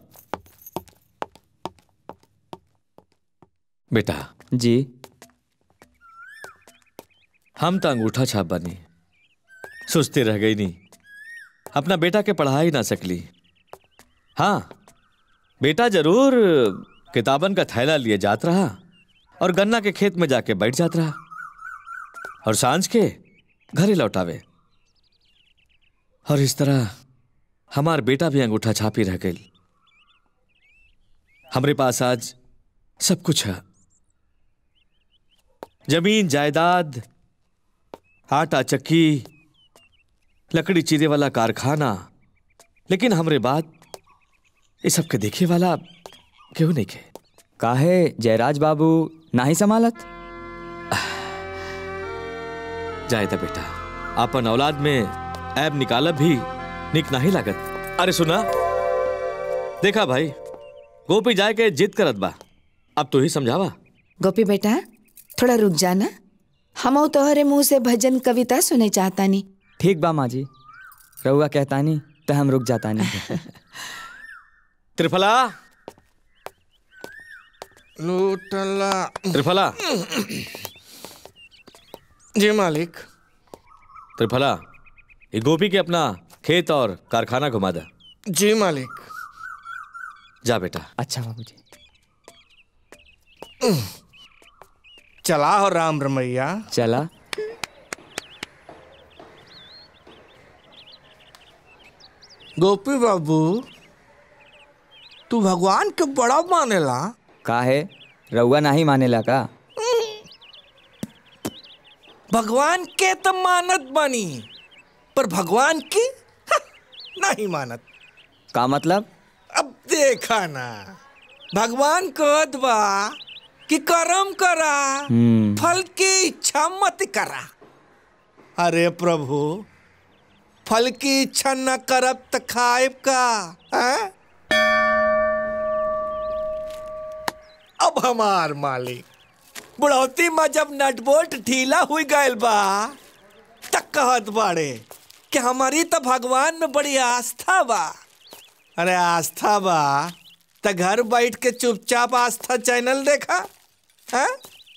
बेटा जी हम तो अंगूठा छाप बनी सुस्ती रह गई नहीं अपना बेटा के पढ़ा ही ना सकली हाँ बेटा जरूर किताबन का थैला लिए जात रहा और गन्ना के खेत में जाके बैठ जात रहा और सांझ के घरे लौटावे और इस तरह हमार बेटा भी अंगूठा छापी रह गई हमरे पास आज सब कुछ है जमीन जायदाद आटा चक्की लकड़ी चीरे वाला कारखाना लेकिन हमरे बात ये सब के देखे वाला क्यों नहीं के काहे जयराज बाबू नाही संभालत जायदा बेटा अपन औलाद में ऐब निकालब भी निक नहीं लागत अरे सुना देखा भाई गोपी जाए के जिद करत बा अब तू ही समझावा गोपी बेटा थोड़ा रुक जाना हम तोहरे मुंह से भजन कविता सुने चाहता नहीं ठीक बा माँ जी रहुआ कहता नहीं तो हम रुक जाता नहीं त्रिफला लूटला त्रिफला जी मालिक त्रिफला ये गोपी के अपना खेत और कारखाना घुमा दे जी मालिक जा बेटा अच्छा बाबूजी चला हो राम रमैया चला गोपी बाबू तू भगवान के बड़ा मानेला काहे रहुआ नहीं मानेला का भगवान के तो मानत बनी पर भगवान की हा, नहीं मानत का मतलब अब देखा ना भगवान कहत बा कि कर्म करा हम्म फल की इच्छा मत करा अरे प्रभु फल की इच्छा न करब त खाएब का हैं? अब हमार मालिक बुढ़ौती में जब नटबोल्ट ढीला हुई गयल बा तक कहत बाड़े कि हमारी तो भगवान में बड़ी आस्था बा अरे आस्था बा त घर बैठ के चुपचाप आस्था चैनल देखा हैं?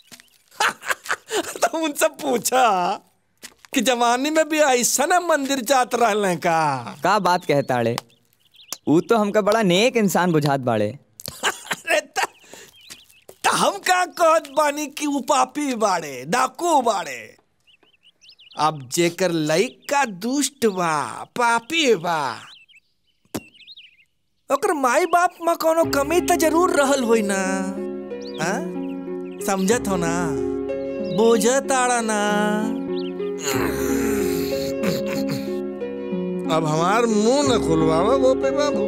तो उनसे पूछा कि जवानी में भी ऐसा ना मंदिर जात रहले का का बात कहताड़े ऊ तो हमका बड़ा नेक इंसान बुझात बाड़े त हम का कहत बानी कि उ पापी बाड़े डाकू बाड़े अब जेकर लइका दुष्ट बा पापी बा ओकर माई बाप में कोनो कमी त जरूर रहल होई ना आ? समझत हो ना बोझत आड़ा ना अब हमार मुंह न खुलवावा गोपी बाबू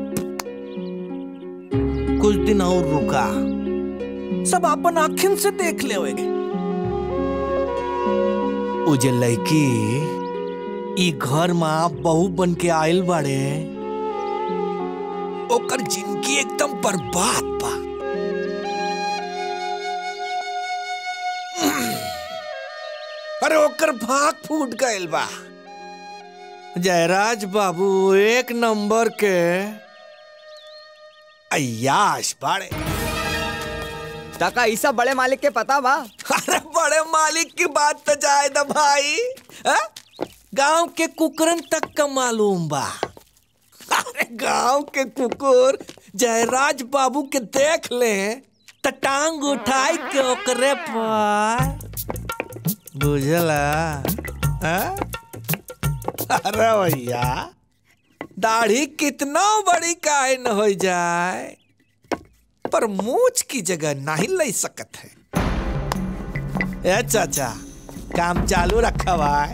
कुछ दिन और रुका सब अपन आखिन से देख ले उ जे लड़की ई घर में बहू बन के आयल बाड़े ओकर जिंदगी एकदम बर्बाद बा अरे ओकर भाग फूट गइल बा जयराज बाबू एक नंबर के अयाश बाड़े टका ई सब बड़े मालिक के पता बा अरे बड़े मालिक की बात तो जाए दा भाई हाँ? गांव के कुकरन तक का मालूम बा अरे गांव के कुकुर जयराज बाबू के देख ले त टांग उठाई के ओकरे पर बुझला हाँ? अरे भैया दाढ़ी कितना बड़ी काहे न हो जाए पर मूछ की जगह नहीं ले सकत है ए चाचा काम चालू रखा भाई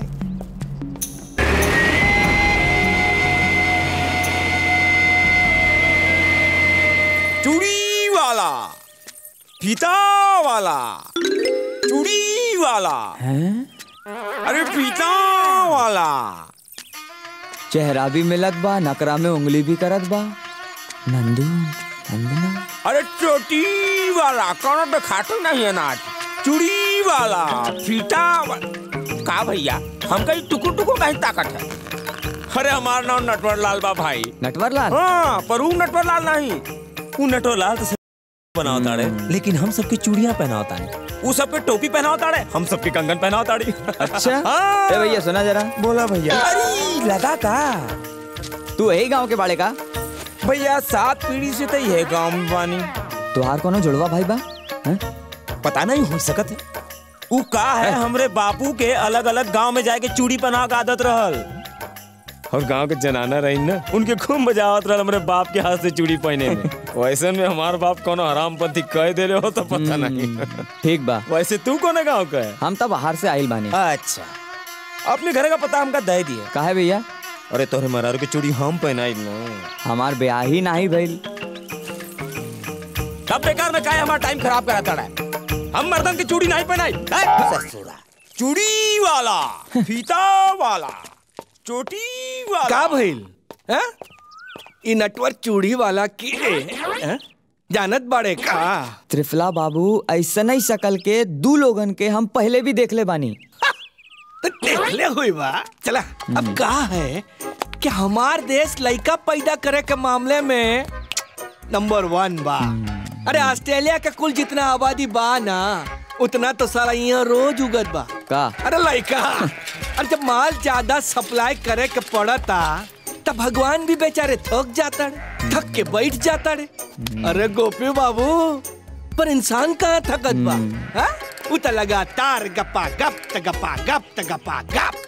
चूड़ी वाला फीता वाला चूड़ी वाला अरे फीता वाला चेहरा भी मिलत बा नकरा में उंगली भी करत बा नंदू नंदना अरे चोटी वाला कौन पे खाटू नहीं है नाच चूड़ी वाला फीता वाला का भैया हम कहीं टुकुर टुकुर कहीं ताकत है अरे हमारा नाम नटवर लाल बा भाई नटवर लाल हाँ पर वो नटवर लाल नहीं वो नटवर लाल तो बनाओ ताड़े लेकिन हम सबके चूड़ियां पहनाओ ताड़े वो सबके टोपी पहनाओ ताड़े हम सबके कंगन पहनाओ ताड़ी अच्छा हाँ। ए भैया सुना जरा बोला भैया अरे लगा का तू यही गांव के बाड़े का भैया सात पीढ़ी से तो यह गांव में बानी तुहार कोनो जुड़वा भाई बा हैं? पता नहीं हो सकत है उ का है हमरे बापू के अलग अलग गांव में जाके चूड़ी पहना के आदत रहल और गांव के जनाना रही ना उनके खूब मजा आवत रहल हमरे बाप के हाथ से चूड़ी पहने में वैसे में हमार बाप कोनो हरामपंथी कह दे हो तो पता नहीं ठीक बा वैसे तू कौन गांव का है हम तो बाहर से आइल बानी अच्छा अपने घर का पता हमका दे दिया काहे भैया अरे तोहरे मरारू के चूड़ी हम पहनाई ना हमार ब्याह ही नहीं भइल कब बेकार में काहे हमारा टाइम खराब कराता है हम मर्दन की चूड़ी नहीं पहनाई हैं? ससुरा चूड़ी वाला फीता वाला चोटी वाला का भइल हैं? ई नटवर चूड़ी वाला की हैं? जानत बाड़े का त्रिफला बाबू ऐसा नहीं शकल के दू लोगन के हम पहले भी देख ले बानी तो देखले हुई बा चला अब का है कि हमार देश लड़का पैदा करे के मामले में नंबर वन बा अरे ऑस्ट्रेलिया के कुल जितना आबादी बा ना उतना तो सारा यहाँ रोज उगत बा का अरे लड़का अरे जब माल ज्यादा सप्लाई करे के पड़ता तब भगवान भी बेचारे थक जाता रे थक के बैठ जाता रे अरे गोपी बाबू पर इंसान कहाँ थकत बा हाँ? उ त लगातार गप्पा गप त गप्पा गप त गप्पा गप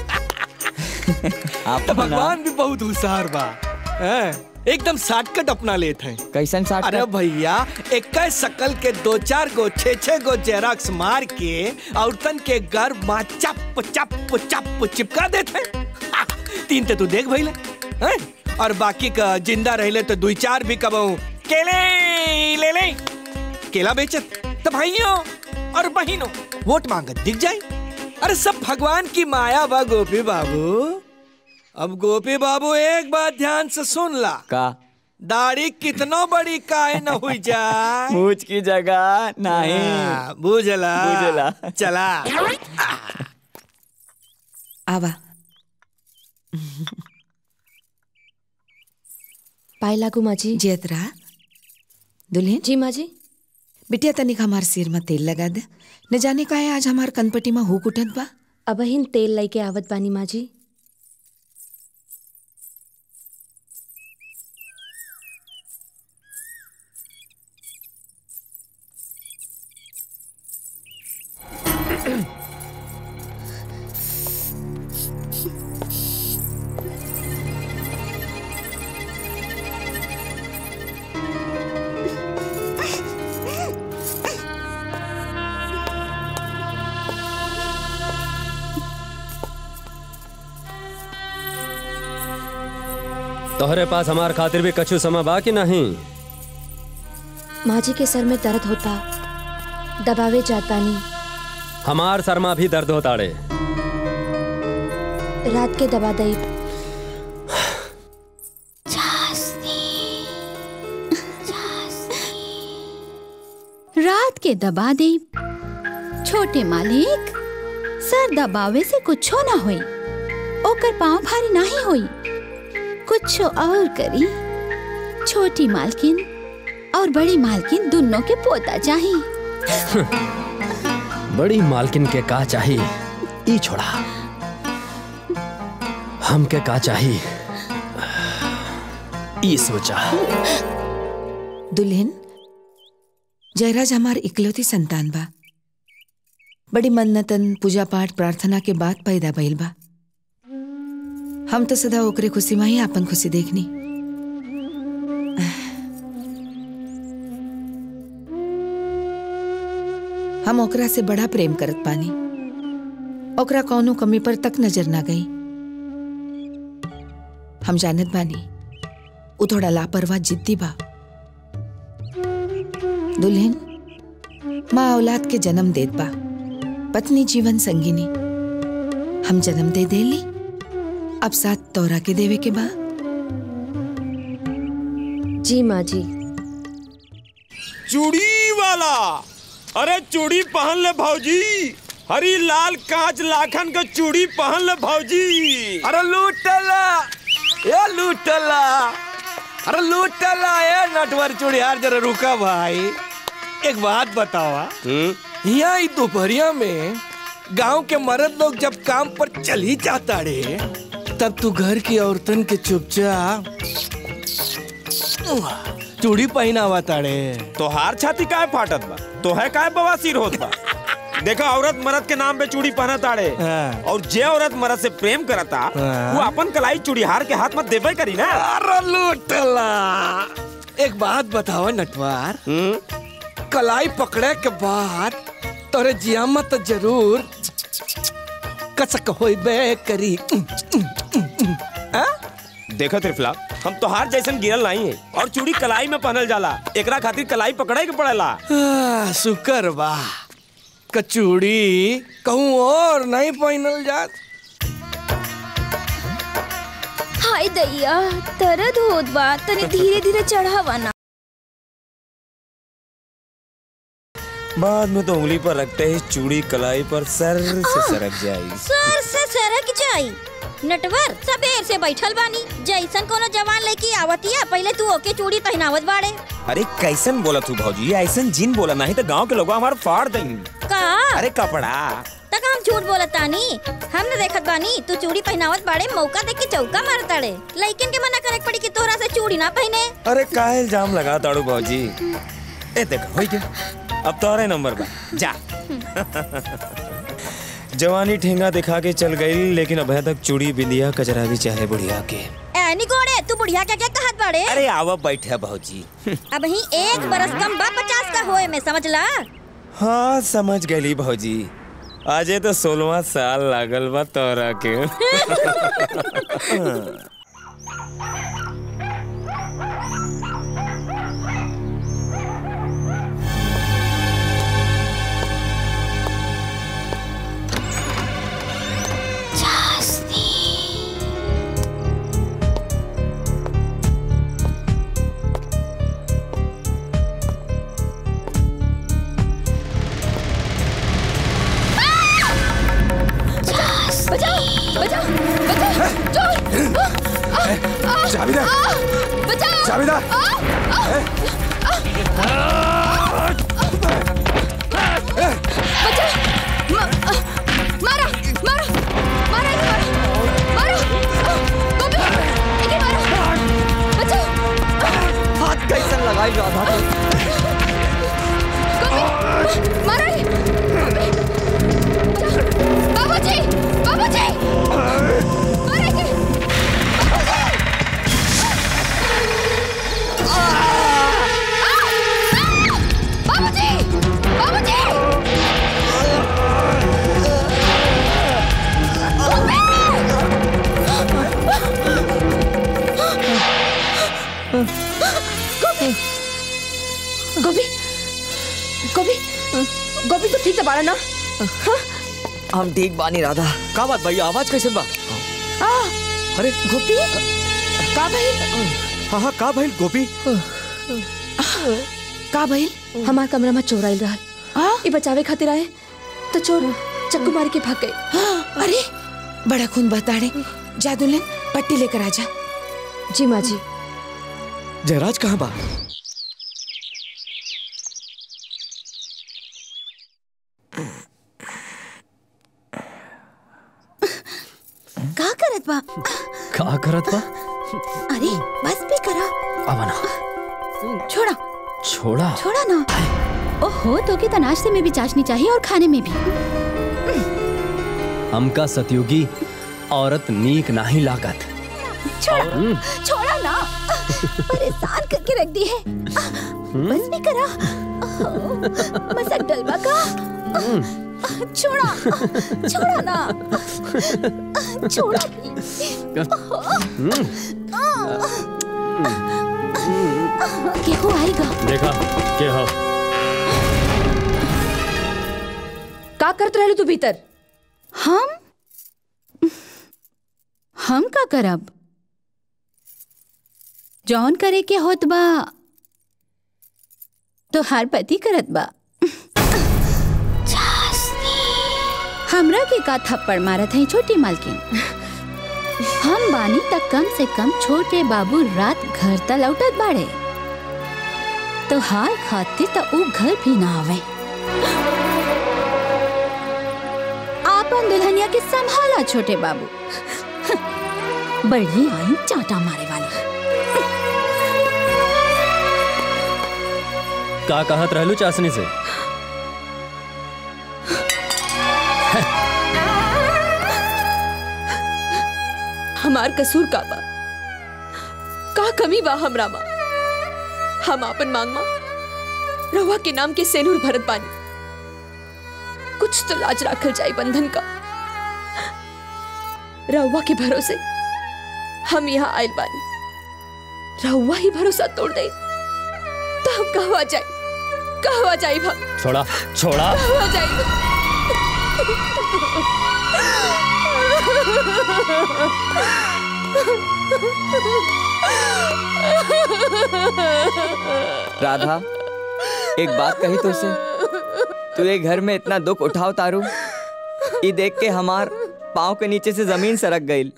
तो भगवान भी बहुत होशियार बा हैं? एकदम शॉर्टकट अपना लेते हैं कैसन साठ अरे भैया इक्कीस शकल के दो चार गो छे छे गो जेरॉक्स मार के औरतन के घर माँ चप चप चप चिपका देते हैं। हा, तीन तो तू देख भैले हैं? और बाकी का जिंदा रहले तो दुई चार भी कबहू केले ले ले केला बेचत तो भाइयों और बहनों वोट मांगत दिख जाए अरे सब भगवान की माया बा गोपी बाबू अब गोपी बाबू एक बात ध्यान से सुन ला का दाढ़ी कितना बड़ी काहे न हुई जाए मूछ की जगह नहीं हाँ, बुझला बुझला। चला आवा पाए लागू माँ जी जेतरा दुल्हन जी माँ जी बिटिया तनिक हमार सिर में तेल लगा दे न जाने का है आज हमार कनपटी में हुक उठत बा अब हिन तेल लई के आवत बानी माँ जी तोहरे पास हमार खातिर भी कछु समय बा कि नहीं माँ जी के सर में दर्द होता दबावे जात बानी हमार शर्मा भी दर्द होता रे रात के दबा दई के दबा दे छोटे मालिक सर दबावे से कुछो ना होई ओकर पाँव भारी नहीं होई कुछ और करी छोटी मालकिन और बड़ी मालकिन दोनों के पोता चाहिए बड़ी मालकिन के का चाही ई छोड़ा हम के का चाही ई सोचा दुल्हन जयराज हमार इकलौती संतान बा बड़ी मन्नतन पूजा पाठ प्रार्थना के बाद पैदा भइल बा हम तो सदा ओकरे खुशी में ही आपन खुशी देखनी हम ओकरा से बड़ा प्रेम करत पानी ओकरा कौनो कमी पर तक नजर ना गई हम जानत बानी उ थोड़ा लापरवाह जिद्दी बा दुल्हन माँ औलाद के जन्म देत बा पत्नी जीवन संगिनी हम जन्म दे देली अब साथ तोरा के देवे के बा जी माँ जी चूड़ी वाला अरे चूड़ी पहन ले भौजी हरी लाल कांच लाखन का चूड़ी पहन ले भौजी अरे लूटला ए लूटला अरे लूटला ए नटवर चूड़ियार जरा रुका भाई एक बात बतावा यहाँ ई दोपहरिया में गांव के मर्द लोग जब काम पर चल ही जाता रे तब तू घर की औरतन के चुपचाप चूड़ी पहनावा ताड़े तोहार छाती काहे फाटत बा तोहे काहे बवासीर होत बा देखा औरत मर्द के नाम पे चूड़ी पहना ताड़े और जे औरत मर्द से प्रेम करता वो अपन कलाई चूड़ीहार के हाथ में देबे करी ना अरे लूटला एक बात बताओ नटवार कलाई पकड़े के बाद तोरे जियामा तो जरूर कसक होइबे करी देखा त्रिफला हम तोहार जैसन गिरल नहीं है और चूड़ी कलाई में पहनल जाला एकरा खातिर कलाई पकड़े के पड़ेला आ, शुक्र बा कचूड़ी कहूँ और नहीं पहनल जात हाय दैया दर्द होत बा तनी धीरे धीरे चढ़ावा ना बाद में तो उंगली पर रखते ही चूड़ी कलाई पर सर से सरक जाएगी सर से सरक जाई नटवर सबेर से बैठल बानी जैसन कोनो जवान लड़की आवतिया पहले तू ओके चूड़ी पहनावत बाड़े अरे कैसन बोला तू भौजी ऐसन जिन बोला नहीं तो गांव के लोग हमार फाड़ देंगे का अरे कपड़ा तक हम झूठ बोलत तानी हम न देखत बानी तू चूड़ी पहनावत बाड़े मौका देख के चौका मारताड़े लइकन के मना करे के पड़ी कि तोरा से चूड़ी ना पहने अरे काहे इल्जाम लगा ताड़ू भौजी ए देख हो गया अब तोरे नंबर बा जा जवानी ठेंगा दिखा के चल गई लेकिन अभी तक चूड़ी बिंदिया कचरा भी चाहे बुढ़िया के ऐनी गोड़े तू बुढ़िया क्या क्या कहत बाड़े अरे आवा बैठे भौजी अब ही एक बरस कम बा पचास का होए में समझ ला हाँ समझ गई भौजी आजे तो सोलवा साल लागल बा तोरा के बचाओ बचाओ बचाओ चोर चाबी दे बचाओ चाबी दे मारा मारा मारा इन्हें मारा मारा गोपी इन्हें मारा बचाओ हाथ कैसन लगाई राधा गोपी मारा ही बाबूजी बाबूजी मारा इन्हें बाबूजी बाबूजी गोपी गोपी गोपी तो ठीक से बाड़ा ना हम ठीक बानी राधा का बात भैया आवाज कैसे बा आ, अरे गोपी का भाई हाँ हाँ का भाई गोपी का भाई हमार कमरा में चोर आइल रहल ये बचावे खातिर आए तो चोर चक्कू मार के भाग गए अरे बड़ा खून बताड़े जा दुल्हन पट्टी लेकर आ जा जी माँ जी जयराज कहाँ बा का करत बा का करत बा अरे बस भी करा आवना छोड़ा छोड़ा छोड़ा ना ओहो तो की तो नाश्ते में भी चाशनी चाहिए और खाने में भी हमका सतयुगी औरत नीक नाही लागत छोड़ा छोड़ा ना परेशान करके रख दी है बस भी करा मसक डलवा का छोड़ा छोड़ा ना छोड़ा केहू आएगा देखा के हो का करत रहलू तू भीतर हम हम का करब जौन करे के होत बा तो हर पति करत बा हमरा के का थप्पड़ मारत है छोटी मालकिन हम बानी तक कम से कम छोटे बाबू रात घर त लौटत बाड़े तो हाल खातिर त ऊ घर भी ना आवे आपन दुल्हनिया के संभाला छोटे बाबू बड़ी आई चाटा मारे वाली का कहत रहलू चाशनी से हमार कसूर का बा का कमी बा हमरा माँ हम आपन मांग माँ रहुआ के नाम के सेनूर भरत बानी कुछ तो लाज राखल जाए बंधन का रहुआ के भरोसे हम यहाँ आयल बानी रहुआ ही भरोसा तोड़ दे तो हम कहवा जाए कहवा जाए हम छोड़ा छोड़ा कहवा जाए राधा एक बात कही तो से तू ये घर में इतना दुख उठाओ तारू ये देख के हमार पाँव के नीचे से जमीन सरक गई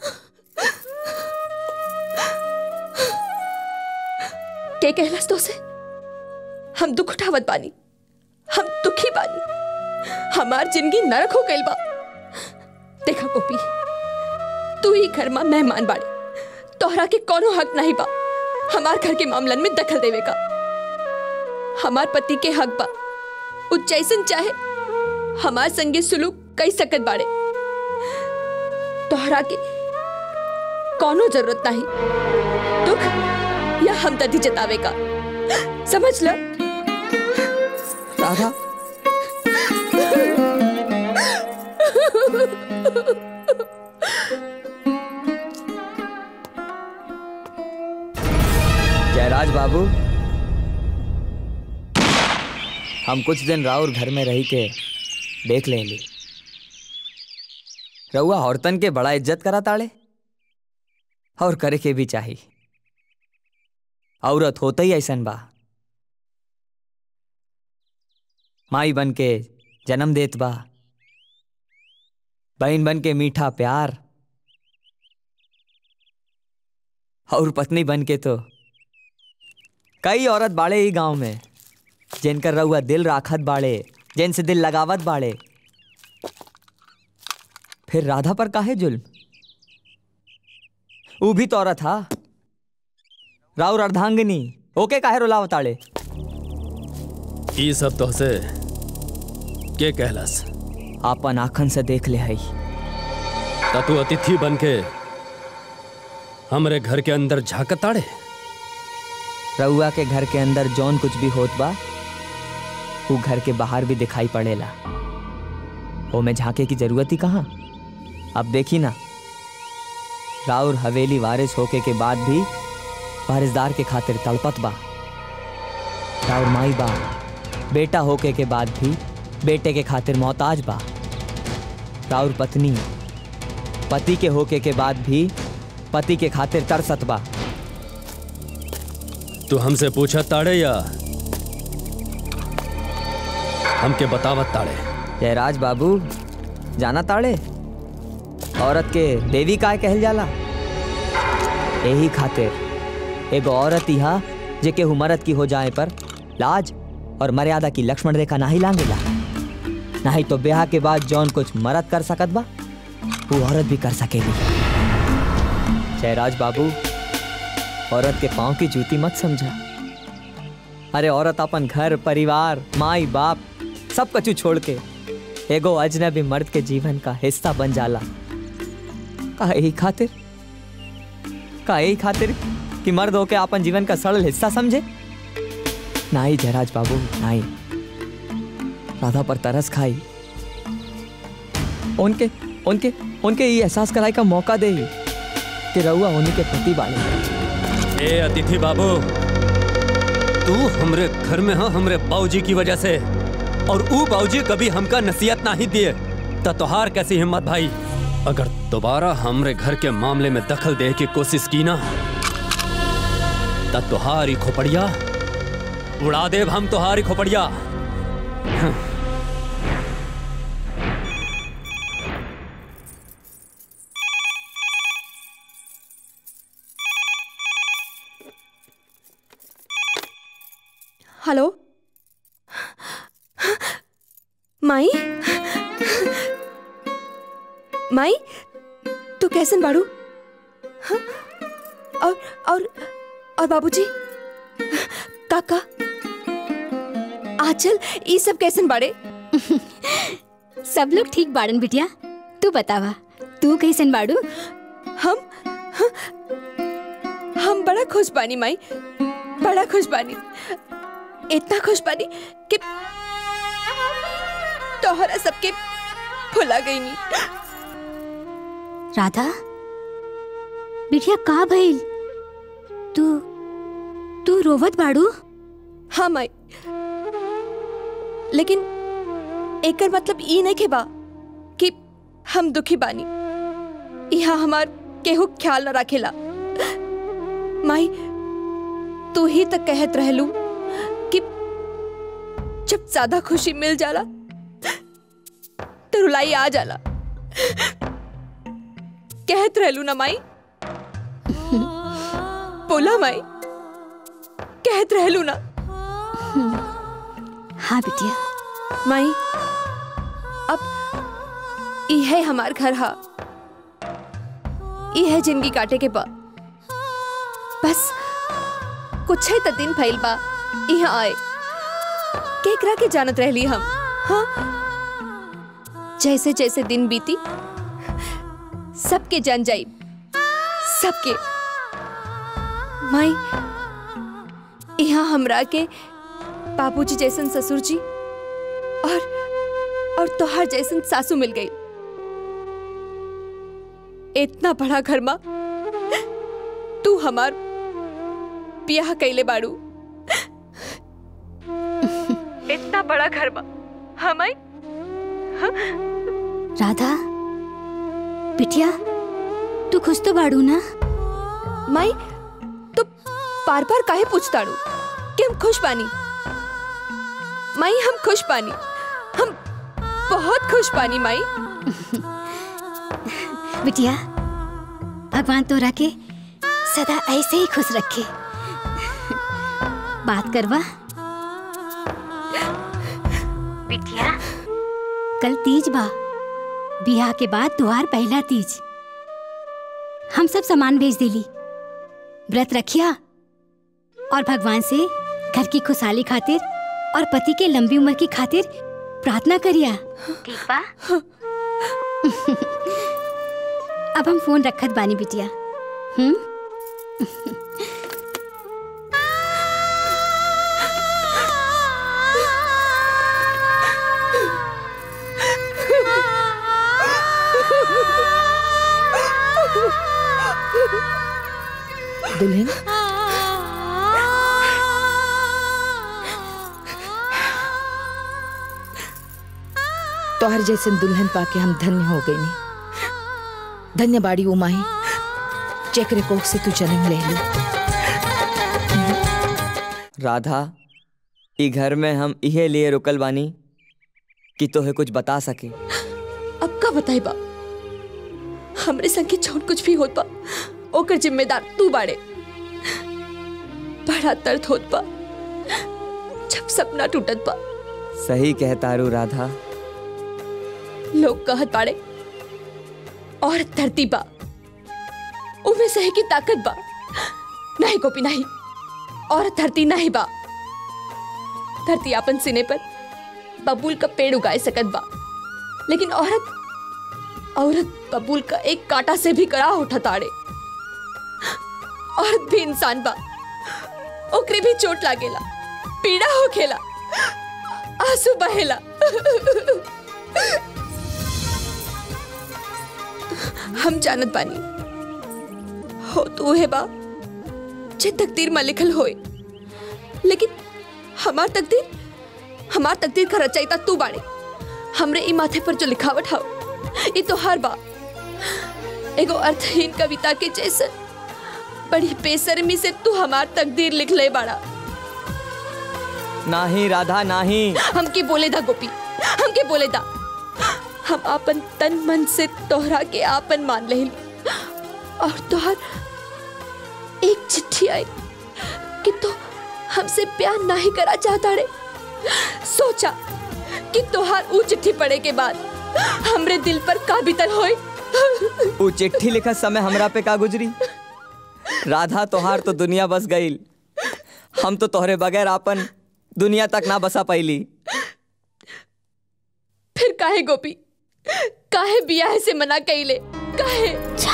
के कहलस तो से हम दुख उठावत बानी हम दुखी बानी हमार जिंदगी नरक हो गइल बा देखा गोपी तू ही घर में मेहमान बाड़ी तोहरा के कोनो हक नहीं बा हमार घर के मामलन में दखल देवे का हमार पति के हक बा उ जैसन चाहे हमार संगे सुलूक कई सकत बाड़े तोहरा के कोनो जरूरत नहीं दुख या हमदर्दी जतावे का समझ लो राधा जयराज बाबू हम कुछ दिन राउर घर में रही के देख लेंगे रउआ औरतन के बड़ा इज्जत करा ताड़े और करे के भी चाहिए औरत होता ही ऐसन बा माई बन के जन्म देत बा बहन बन के मीठा प्यार और पत्नी बन के तो कई औरत बाड़े ही गांव में जिनकर रउआ दिल राखत बाड़े जिनसे दिल लगावत बाड़े फिर राधा पर काहे जुल्म ऊ भी तो औरत हा राउर अर्धांगिनी ओके काहे रुलावताड़े ई सब तो से के कहलस आपन आखन से देख ले हई ता तू अतिथि बन के हमरे घर के अंदर झाकताड़े रउआ के घर के अंदर जौन कुछ भी होत बा वो घर के बाहर भी दिखाई पड़ेला ओमे झांके की जरूरत ही कहाँ अब देखी ना राउर हवेली वारिस होके के बाद भी वारिसदार के खातिर तड़पत बा राउर माई बा बेटा होके के बाद भी बेटे के खातिर मोहताज बा राउर पत्नी पति के होके के बाद भी पति के खातिर तरसत बा तू हमसे पूछा ताड़े या हमके बतावत ताड़े जयराज बाबू जाना ताड़े औरत के देवी काय कहल जाला यही खातिर एगो औरत इहा जे केहू मरद की हो जाए पर लाज और मर्यादा की लक्ष्मण रेखा नाही लांगेला नहीं तो ब्याह के बाद जौन कुछ मरद कर सकत बा वो औरत भी कर सकेगी जयराज बाबू औरत के पाँव की जूती मत समझा अरे औरत अपन घर परिवार माई बाप सब कछु छोड़ के एगो अजनबी मर्द के जीवन का हिस्सा बन जाला का यही खातिर का यही खातिर कि मर्द होके अपन जीवन का सरल हिस्सा समझे नहीं जयराज बाबू नहीं राधा पर तरस खाई उनके उनके उनके ये एहसास कराई का मौका दे कि रहुआ उन्हीं के पति बाले ए अतिथि बाबू तू हमरे घर में हाँ हमरे बाबूजी की वजह से और ऊ बाबूजी कभी हमका नसीहत नहीं दिए त तोहार कैसी हिम्मत भाई अगर दोबारा हमरे घर के मामले में दखल दे की कोशिश की ना त तोहारी खोपड़िया उड़ा देव हम तोहारी खोपड़िया हं। हेलो माई माई तू कैसन बाड़ू हाँ? और और और बाबूजी काका आचल ई सब कैसन बाड़े सब लोग ठीक बाड़न बिटिया तू बतावा तू कैसन बाड़ू हम हम बड़ा खुश बानी माई बड़ा खुश बानी इतना खुश बानी कि तोहरा सबके भुला गई नी राधा बिटिया का भइल तू तू रोवत बाड़ू हाँ माई लेकिन एकर मतलब ई नहीं के बा कि हम दुखी बानी यहाँ हमार केहू ख्याल न रखेला माई तू ही तक कहत रहलू कि जब ज्यादा खुशी मिल जाला तो रुलाई आ जाला कहत रहलू ना माई बोला माई कहत रहलू ना हाँ बिटिया माई अब यह हमार घर हा यह जिंदगी काटे के बा बस कुछ है त दिन फैल बा यहाँ आए केकरा के जानत रहली हम हाँ जैसे जैसे दिन बीती सबके जान जाई सबके माई यहाँ हमरा के बाबूजी जैसन ससुर जी और और तोहार जैसन सासू मिल गई इतना बड़ा घर माँ तू हमार ब्याह कैले बाड़ू इतना बड़ा घर माँ हमाई राधा बिटिया तू खुश तो बाड़ू ना माई तो बार बार काहे पूछताड़ू कि हम खुश बानी माई हम खुश बानी हम बहुत खुश बानी माई बिटिया भगवान तो रखे सदा ऐसे ही खुश रखे बात करवा बिटिया कल तीज बा बियाह के बाद द्वार पहला तीज हम सब सामान भेज दिली व्रत रखिया और भगवान से घर की खुशहाली खातिर और पति के लंबी उम्र की खातिर प्रार्थना करिया ठीक बा अब हम फोन रखत बानी बिटिया हम्म दुल्हन तोहर जैसे दुल्हन पाके हम धन्य हो गई नी धन्य बाड़ी उमाही चक्र कोख से तू जन्म ले ली राधा ई घर में हम इहे लिए रुकल बानी कि तोहे कुछ बता सके अब का बताई बा हमरे संगे जौन कुछ भी होत बा ओकर जिम्मेदार तू बाड़े बड़ा दर्द होत बा जब सपना टूटत बा सही कहतारू राधा लोग कहत बाड़े और धरती बा उमे सहे की ताकत बा नहीं गोपी नहीं और धरती नहीं बा धरती अपन सिने पर बबूल का पेड़ उगाए सकत बा लेकिन औरत औरत बबूल का एक कांटा से भी कड़ा उठा ताड़े औरत भी इंसान बा ओकरे भी चोट लागेला पीड़ा होखेला आंसू बहेला हम जानत बानी हो तू है बा जे तकदीर में लिखल होए लेकिन हमार तकदीर हमार तकदीर का रचयिता तू बाड़े हमरे ई माथे पर जो लिखावट हाउ ई तो हर बा एगो अर्थहीन कविता के जैसन बड़ी बेसरमी से तू हमार तकदीर लिख ले बाड़ा नाही राधा नाही हमके बोले दा गोपी हमके बोले दा हम आपन तन मन से तोहरा के आपन मान ले और तोहर एक चिट्ठी आई कि तो हमसे प्यार नहीं करा चाहता रे सोचा कि तोहार ऊ चिट्ठी पढ़े के बाद हमरे दिल पर का बीतल होई ऊ चिट्ठी लिखत समय हमरा पे का गुजरी राधा तोहार तो दुनिया बस गईल हम तो तोहरे बगैर आपन दुनिया तक ना बसा पैली फिर काहे गोपी काहे बियाह से मना कइले काहे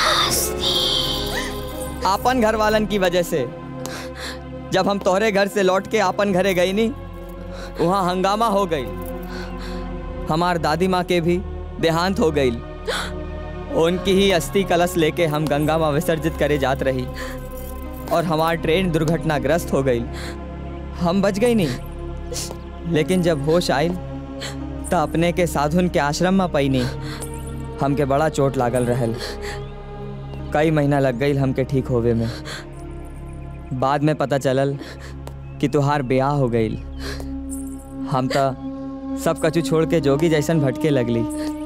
आपन घर वालन की वजह से जब हम तोहरे घर से लौट के आपन घरे गई नी वहाँ हंगामा हो गई हमार दादी माँ के भी देहांत हो गई उनकी ही अस्थि कलश लेके हम गंगा में विसर्जित करे जात रही और हमार ट्रेन दुर्घटनाग्रस्त हो गई हम बच गई नहीं लेकिन जब होश आई तो अपने के साधुन के आश्रम में पई नहीं हमके बड़ा चोट लागल रहल कई महीना लग गई हमके ठीक होवे में बाद में पता चलल कि तुहार ब्याह हो गई हम तो सब कछु छोड़ के जोगी जैसन भटके लगली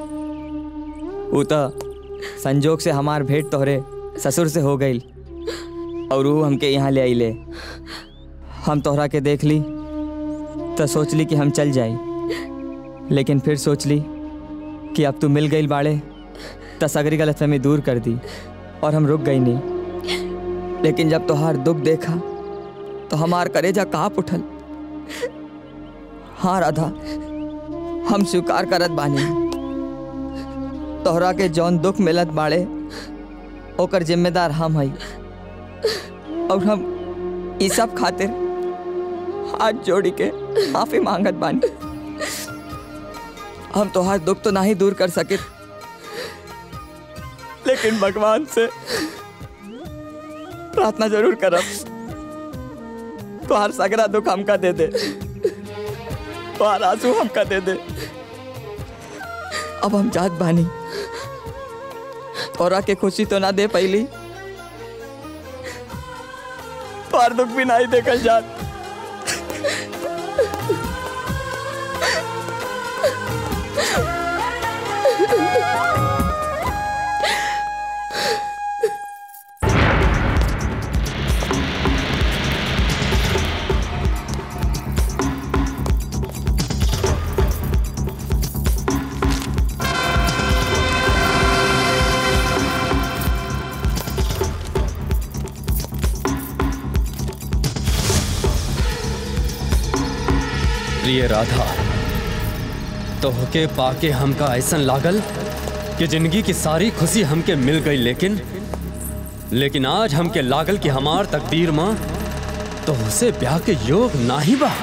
ऊ तो संजोग से हमार भेंट तोहरे ससुर से हो गई और वो हमके यहाँ ले आइले हम तोहरा के देख ली तो सोच ली कि हम चल जाई लेकिन फिर सोच ली कि अब तू मिल गई बाड़े तो सगरी गलतफहमी दूर कर दी और हम रुक गई नहीं लेकिन जब तोहार दुख देखा तो हमार करेजा काँप उठल हाँ राधा हम स्वीकार करत बानी तोहरा के जौन दुख मिलत बाड़े ओकर जिम्मेदार हम हई और हम ई सब खातिर हाथ जोड़ी के माफी मांगत बानी हम तोहार दुख तो नहीं दूर कर सके लेकिन भगवान से प्रार्थना जरूर करब तोहार सगरा दुख हमका दे दे तोहार आंसू हमका दे दे अब हम जात बानी तोरा के खुशी तो ना दे पहली तोहार दुख भी नहीं देखल जात प्रिय राधा तोहके पाके हमका ऐसन लागल कि जिंदगी की सारी खुशी हमके मिल गई लेकिन लेकिन आज हमके लागल कि हमार तकदीर माँ तो उसे ब्याह के योग ना ही बा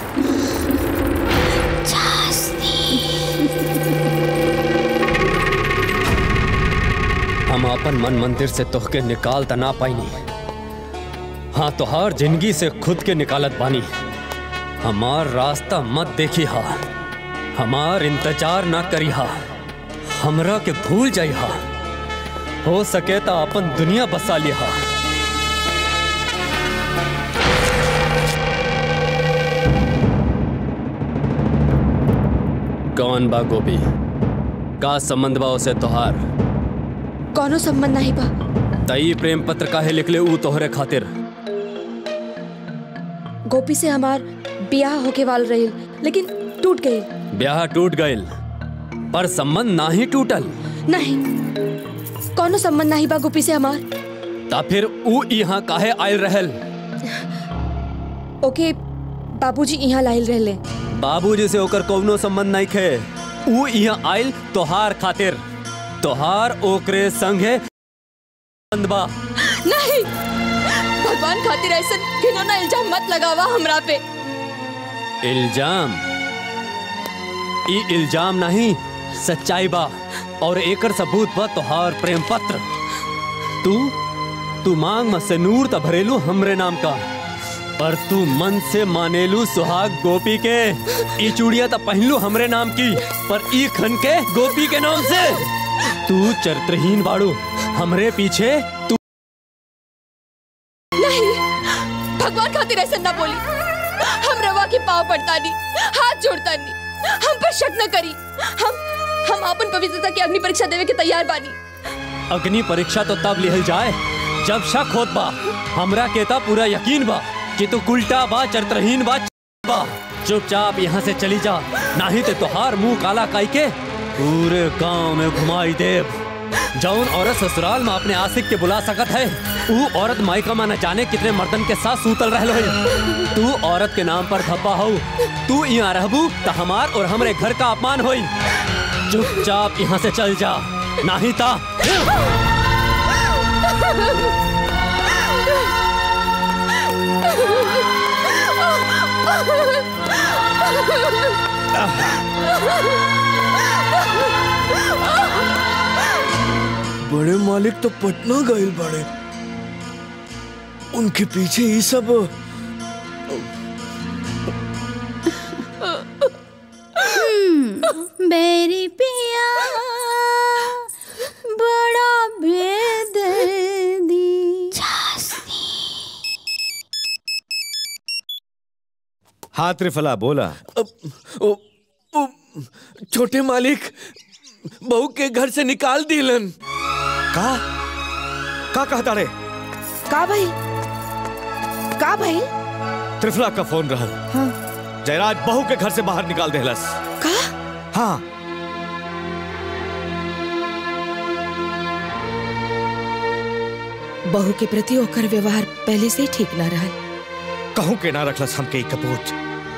हम अपन मन मंदिर से तोहके निकाल त ना पाईनी हाँ तोहार जिंदगी से खुद के निकालत बानी हमार रास्ता मत देखी हा हमार इंतजार ना करी हा हमरा के भूल जाई हा हो सके तो अपन दुनिया बसा लिया कौन बा गोपी का संबंध बा उसे तोहार कौनो संबंध नहीं बा तई प्रेम पत्र काहे लिखले ऊ तोहरे खातिर गोपी से हमार ब्याह होके वाल रही लेकिन टूट गई ब्याह टूट गइल पर संबंध ना ही टूटल नहीं कौनो संबंध नहीं बा गोपी से हमार ता फिर ऊ यहाँ काहे आयल रहल ओके बाबूजी यहाँ लाइल रहले बाबूजी से ओकर कौनो संबंध नहीं खे ऊ यहाँ आयल तोहार खातिर तोहार ओकरे संगे संबंध बा नहीं भगवान खातिर ऐसा घिनौना इल्जाम मत लगावा हमरा पे इल्जाम ई इल्जाम नहीं सच्चाई बा और एकर सबूत बा तोहार प्रेम पत्र तू तू मांग में से नूर त भरेलू हमरे नाम का पर तू मन से मानेलू सुहाग गोपी के ई चूड़िया त पहनलू हमरे नाम की पर ई खन के गोपी के नाम से तू चरित्रहीन बाड़ू हमरे पीछे तू नहीं भगवान खातिर ऐसा ना बोली हम रवा के पाव पड़ता नहीं हाथ जोड़ता नहीं हम पर शक न करी हम हम अपन पवित्रता की अग्नि परीक्षा देवे के तैयार बानी अग्नि परीक्षा तो तब लिहल जाए जब शक होत बा हमरा के ता पूरा यकीन बा कि तू उल्टा बा चरित्रहीन बा बा चुपचाप यहाँ से चली जा नहीं तो तोहार मुंह काला काई के पूरे गांव में घुमाई देव जौन औरत ससुराल में अपने आशिक के बुला सकत है ऊ औरत मायका में न जाने कितने मर्दन के साथ सूतल रहल हो तू औरत के नाम पर धब्बा हो तू यहाँ रहबू तो हमार और हमरे घर का अपमान होई चुपचाप यहाँ से चल जा नहीं ता बड़े मालिक तो पटना गए बड़े उनके पीछे ये सब बेरी पिया बड़ा बेदर्दी हाँ त्रिफला बोला ओ, ओ, छोटे मालिक बहू के घर से निकाल दिलन का का कहता रे का भाई का भाई त्रिफला का फोन रहल हाँ जयराज बहू के घर से बाहर निकाल देहलस का हाँ बहू के प्रति ओकर व्यवहार पहले से ही ठीक ना रहा कहूं के ना रखलस हमके ई कपूत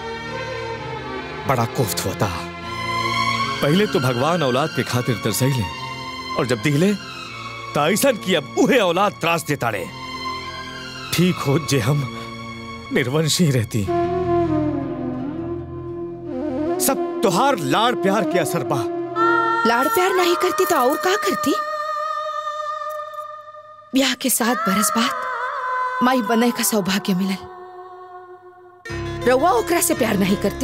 बड़ा कोफ्त होता पहले तो भगवान औलाद के खातिर तरसैले और जब दिले तो ऐसा कि अब उहे औलाद त्रास देता रे ठीक हो जे हम निर्वंशी रहती सब तुहार लाड़ प्यार के असर बा लाड़ प्यार नहीं करती तो और का करती ब्याह के सात बरस बाद माई बने का सौभाग्य मिलल रउआ ओकरा से प्यार नहीं करती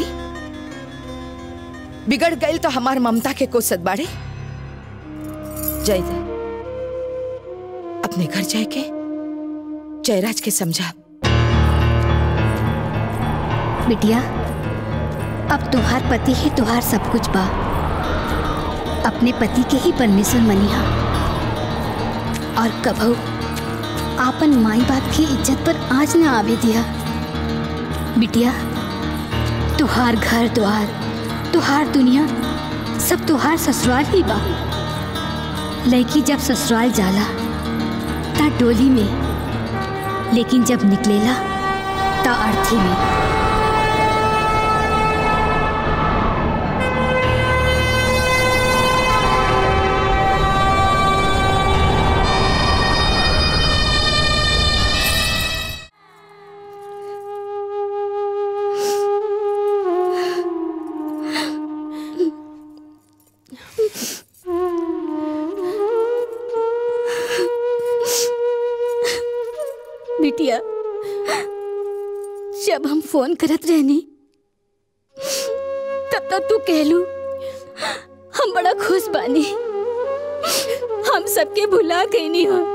बिगड़ गई तो हमार ममता के को सदबाड़े जय जय अपने घर जाए के जयराज के समझा बिटिया अब तुहार पति ही तुहार सब कुछ बा अपने पति के ही परमेश्वर मनिहा और कभू आपन माई बाप की इज्जत पर आज ना आवे दिया बिटिया तुहार घर द्वार तुहार दुनिया सब तुहार ससुराल ही बा लड़की जब ससुराल जाला ता डोली में लेकिन जब निकलेला ता अर्थी में बिटिया जब हम फोन करत रहनी तब तक तू कहलू हम बड़ा खुश बानी हम सबके भुला गई नहीं हो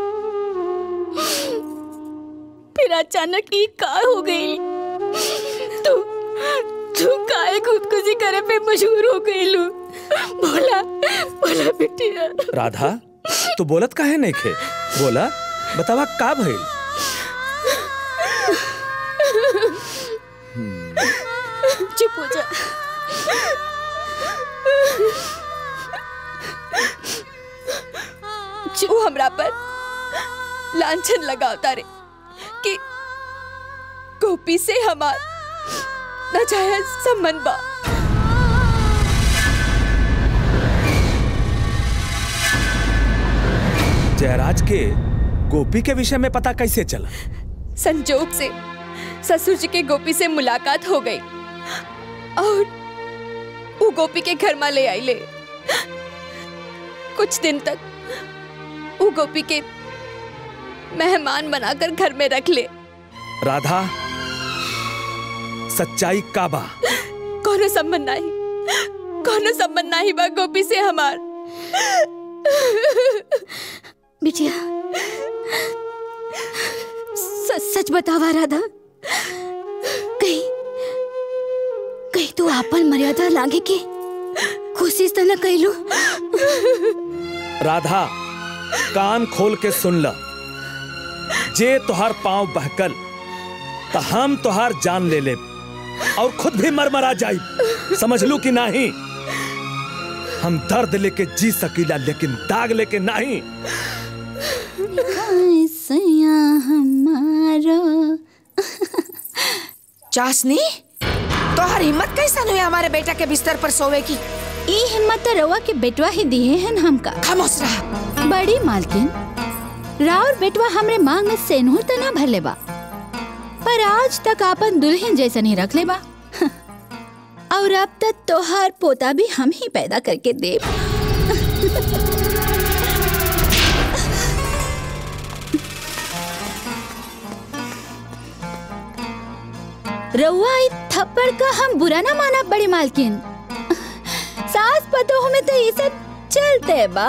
फिर अचानक ये का हो गई तू तू काहे खुदकुशी करे पे मशहूर हो गई लू बोला बोला बिटिया राधा तू बोलत काहे नहीं खे बोला बतावा का भइल चुप हो जा वो हमरा पर लांछन लगावता रे कि गोपी से हमार नाजायज संबंध बा जयराज के गोपी के विषय में पता कैसे चला संजोग से ससुर जी के गोपी से मुलाकात हो गई और वो गोपी के घर में ले आई ले कुछ दिन तक वो गोपी के मेहमान बनाकर घर में रख ले राधा सच्चाई का बा कोनो संबंध नहीं कोनो संबंध नहीं बा गोपी से हमार बिटिया सच सच बतावा राधा कहीं कहीं तू आपन मर्यादा लागे के कोशिश तो न कैलू राधा कान खोल के सुन ल जे तुहार पांव बहकल तो हम तुहार जान ले ले और खुद भी मरमरा जाई समझ लू कि नहीं हम दर्द लेके जी सकीला लेकिन दाग लेके नहीं हमारो चाशनी तोहर हिम्मत कैसन हुई हमारे बेटा के बिस्तर पर सोवे की ई हिम्मत तो रवा के बेटवा ही दिए हैं हमका खामोश रहा बड़ी मालकिन राउर बेटवा हमरे मांग में सेनूर तो ना भरले बा पर आज तक आपन दुल्हन जैसन ही रख ले बा और अब तक तोहार पोता भी हम ही पैदा करके दे रउआ ई थप्पड़ का हम बुरा ना माना बड़ी मालकिन सास पतोह में तो ये सब चलते बा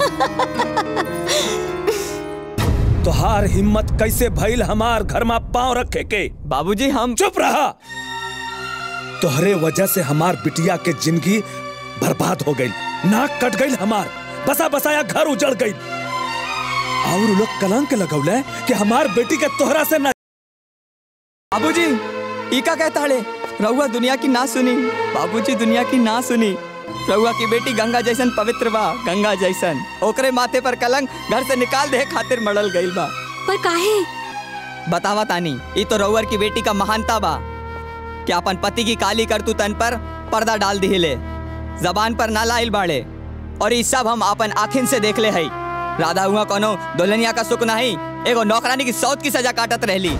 तुहार हिम्मत कैसे भइल हमार घर में पांव रखे के बाबूजी हम चुप रहा तोहरे वजह से हमार बिटिया के जिंदगी बर्बाद हो गई नाक कट गई हमार बसा बसाया घर उजड़ गई और उ लोग कलंक लगौले कि हमार बेटी के तोहरा से ना बाबूजी ई का कहता हड़े रहुआ दुनिया की ना सुनी बाबूजी दुनिया की ना सुनी रहुआ की बेटी गंगा जैसन पवित्र बा गंगा जैसन ओकरे माथे पर कलंक घर से निकाल दे खातिर मड़ल गईल बा पर काहे बतावा तानी ई तो रहुआ की बेटी का महानता बा कि अपन पति की काली करतू तन पर पर्दा डाल दिहिले जबान पर ना लाइल बाड़े और ई सब हम अपन आखिन से देख ले हई राधा हुआ कोनो दुल्हनिया का सुख नहीं एगो नौकरानी की सौत की सजा काटत रहली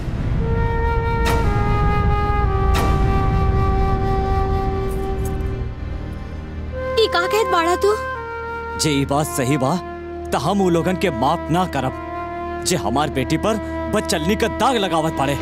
ई का कहत बाड़ा तू जे ई बात सही बा त हम उ लोगन के माफ ना करब जे हमार बेटी पर बचलनी का दाग लगावत पाड़े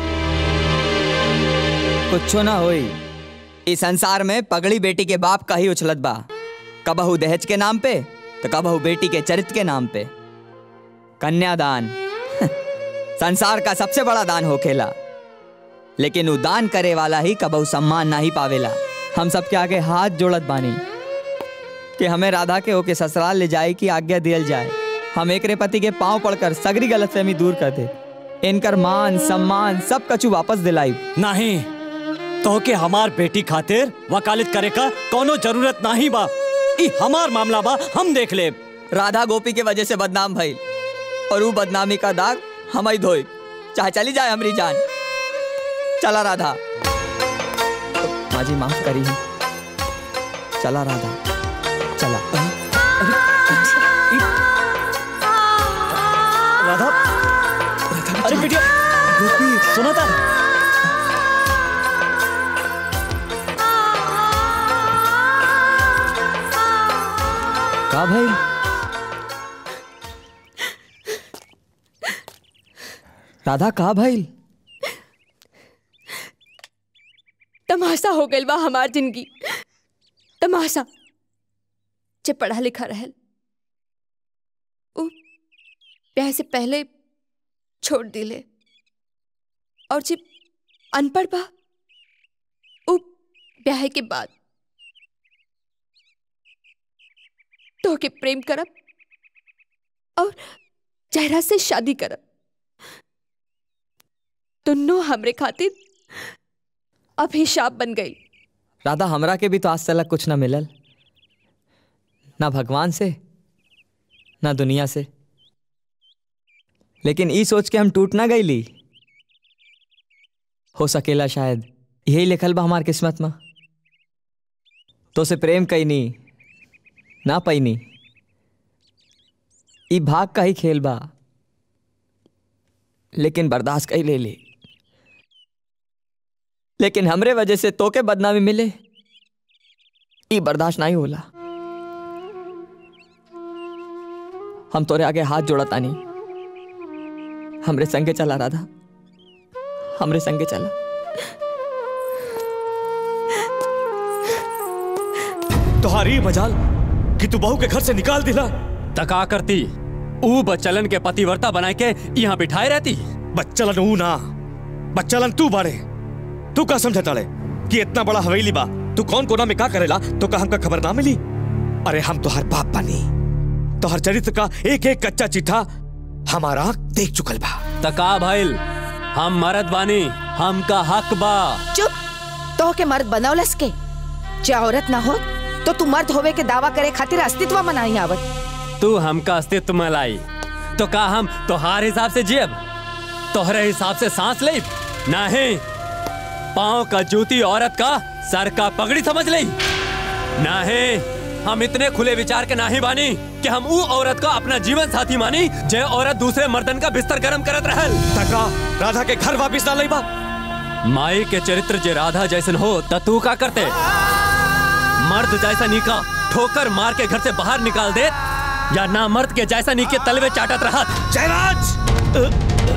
कुछो ना होई इस संसार में पगड़ी बेटी के बाप का ही उछलत बा कबहू दहेज के नाम पे तो कबहू बेटी के चरित्र के नाम पे कन्यादान संसार का सबसे बड़ा दान होखेला लेकिन वो दान करे वाला ही कबहू सम्मान ना ही पावेला हम सबके आगे हाथ जोड़त बानी कि हमें राधा के ओके ससुराल ले जाए की आज्ञा दियल जाए हम एकरे पति के पांव पड़कर सगरी गलतफहमी दूर कर दे इनकर मान सम्मान सब कछु वापस दिलाई नहीं तो के हमार बेटी खातिर वकालत करे का कोनो जरूरत नहीं बा ई हमार मामला बा हम देख ले राधा गोपी के वजह से बदनाम भई और वो बदनामी का दाग हम ही धोई चाहे चली जाए हमारी जान चला राधा माँ जी माफ करी चला राधा चला राधा अरे बेटिया सुना था का भाई राधा का भाई तमाशा हो गइल बा हमार जिंदगी तमाशा जे पढ़ा लिखा रहल उ ब्याह से पहले छोड़ दिले और जे अनपढ़ बा उ ब्याह के बाद तो के प्रेम करब और जहरा से शादी करब दोनों हमरे खातिर अभिशाप बन गई राधा हमरा के भी तो आज तक कुछ ना मिलल ना भगवान से ना दुनिया से लेकिन ई सोच के हम टूट ना गईली हो सकेला शायद यही लिखल बा हमार किस्मत में तो से प्रेम कैनी ना पैनी ई भाग का ही खेल बा लेकिन बर्दाश्त कई ले ली लेकिन हमरे वजह से तोके बदनामी मिले ई बर्दाश्त नहीं होला हम तोरे आगे हाथ जोड़ा तानी हमरे संगे चला राधा हमरे संगे चला तुम्हारी मजाल कि तू बहू के घर से निकाल दिला तका करती ऊ बच्चलन के पतिवर्ता बनाए के यहाँ बिठाए रहती बच्चलन ऊ ना बच्चलन तू बाड़े तू का समझा ताड़े कि इतना बड़ा हवेली बा तू कौन कोना में का करेला तो का हमका खबर ना मिली अरे हम तोहर बाप बानी तोहर चरित्र का एक एक कच्चा चिट्ठा हमारा देख चुकल बा तका भइल हम मरद बानी हमका हक बा चुप तो के मर्द बनौलस के जे औरत ना हो तो तू मर्द होवे के दावा करे खातिर अस्तित्व में नहीं आवत तू हमका अस्तित्व में लाई तो का हम तोहार हिसाब से जियब तोहरे हिसाब से सांस ले नहीं पाँव का जूती औरत का सर का पगड़ी समझ ले नहीं हम इतने खुले विचार के नाही बानी कि हम ऊ औरत का अपना जीवन साथी मानी जे औरत दूसरे मर्दन का बिस्तर गरम करत रहल तका राधा के घर वापिस ना लई बा माई के चरित्र जे राधा जैसन हो त तू का करते मर्द जैसा नीका ठोकर मार के घर से बाहर निकाल दे या ना मर्द के जैसा नी के तलवे चाटत रहा जयराज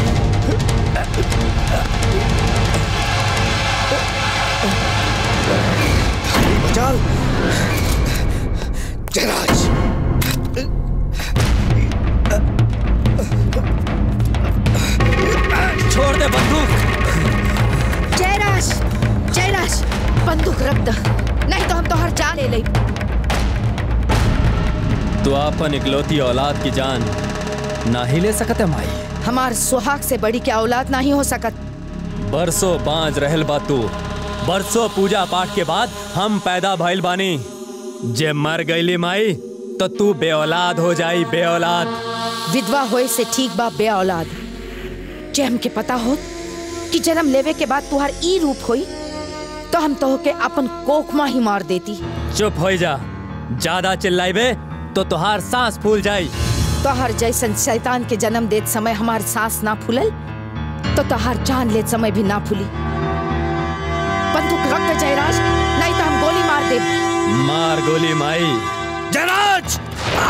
मजाल जयराज छोड़ दे बंदूक जयराज जयराज बंदूक रख द नहीं तो हम तो हर जान ले ले तू अपन इकलौती औलाद की जान ना ही ले सकत है माई हमार सुहाग से बड़ी क्या औलाद नहीं हो सकत बरसों बांझ रहल बा तू बरसों पूजा पाठ के बाद हम पैदा भइल बानी जे मर गईली माई तो तू बे औलाद हो जाई बे औलाद विधवा होए से ठीक बा बे औलाद जे हमके पता हो कि जन्म लेवे के बाद तुहार ई रूप होई तो हम तो के अपन कोखमा ही मार देती चुप हो जा ज्यादा चिल्लाइबे तो तुहार सांस फूल जाई तोहर जैसन शैतान के जन्म देत समय हमार सांस ना फूलल तो तोहर जान लेत समय भी ना फूली बंदूक रख दे जयराज नहीं तो हम गोली मार दे मार गोली माई जयराज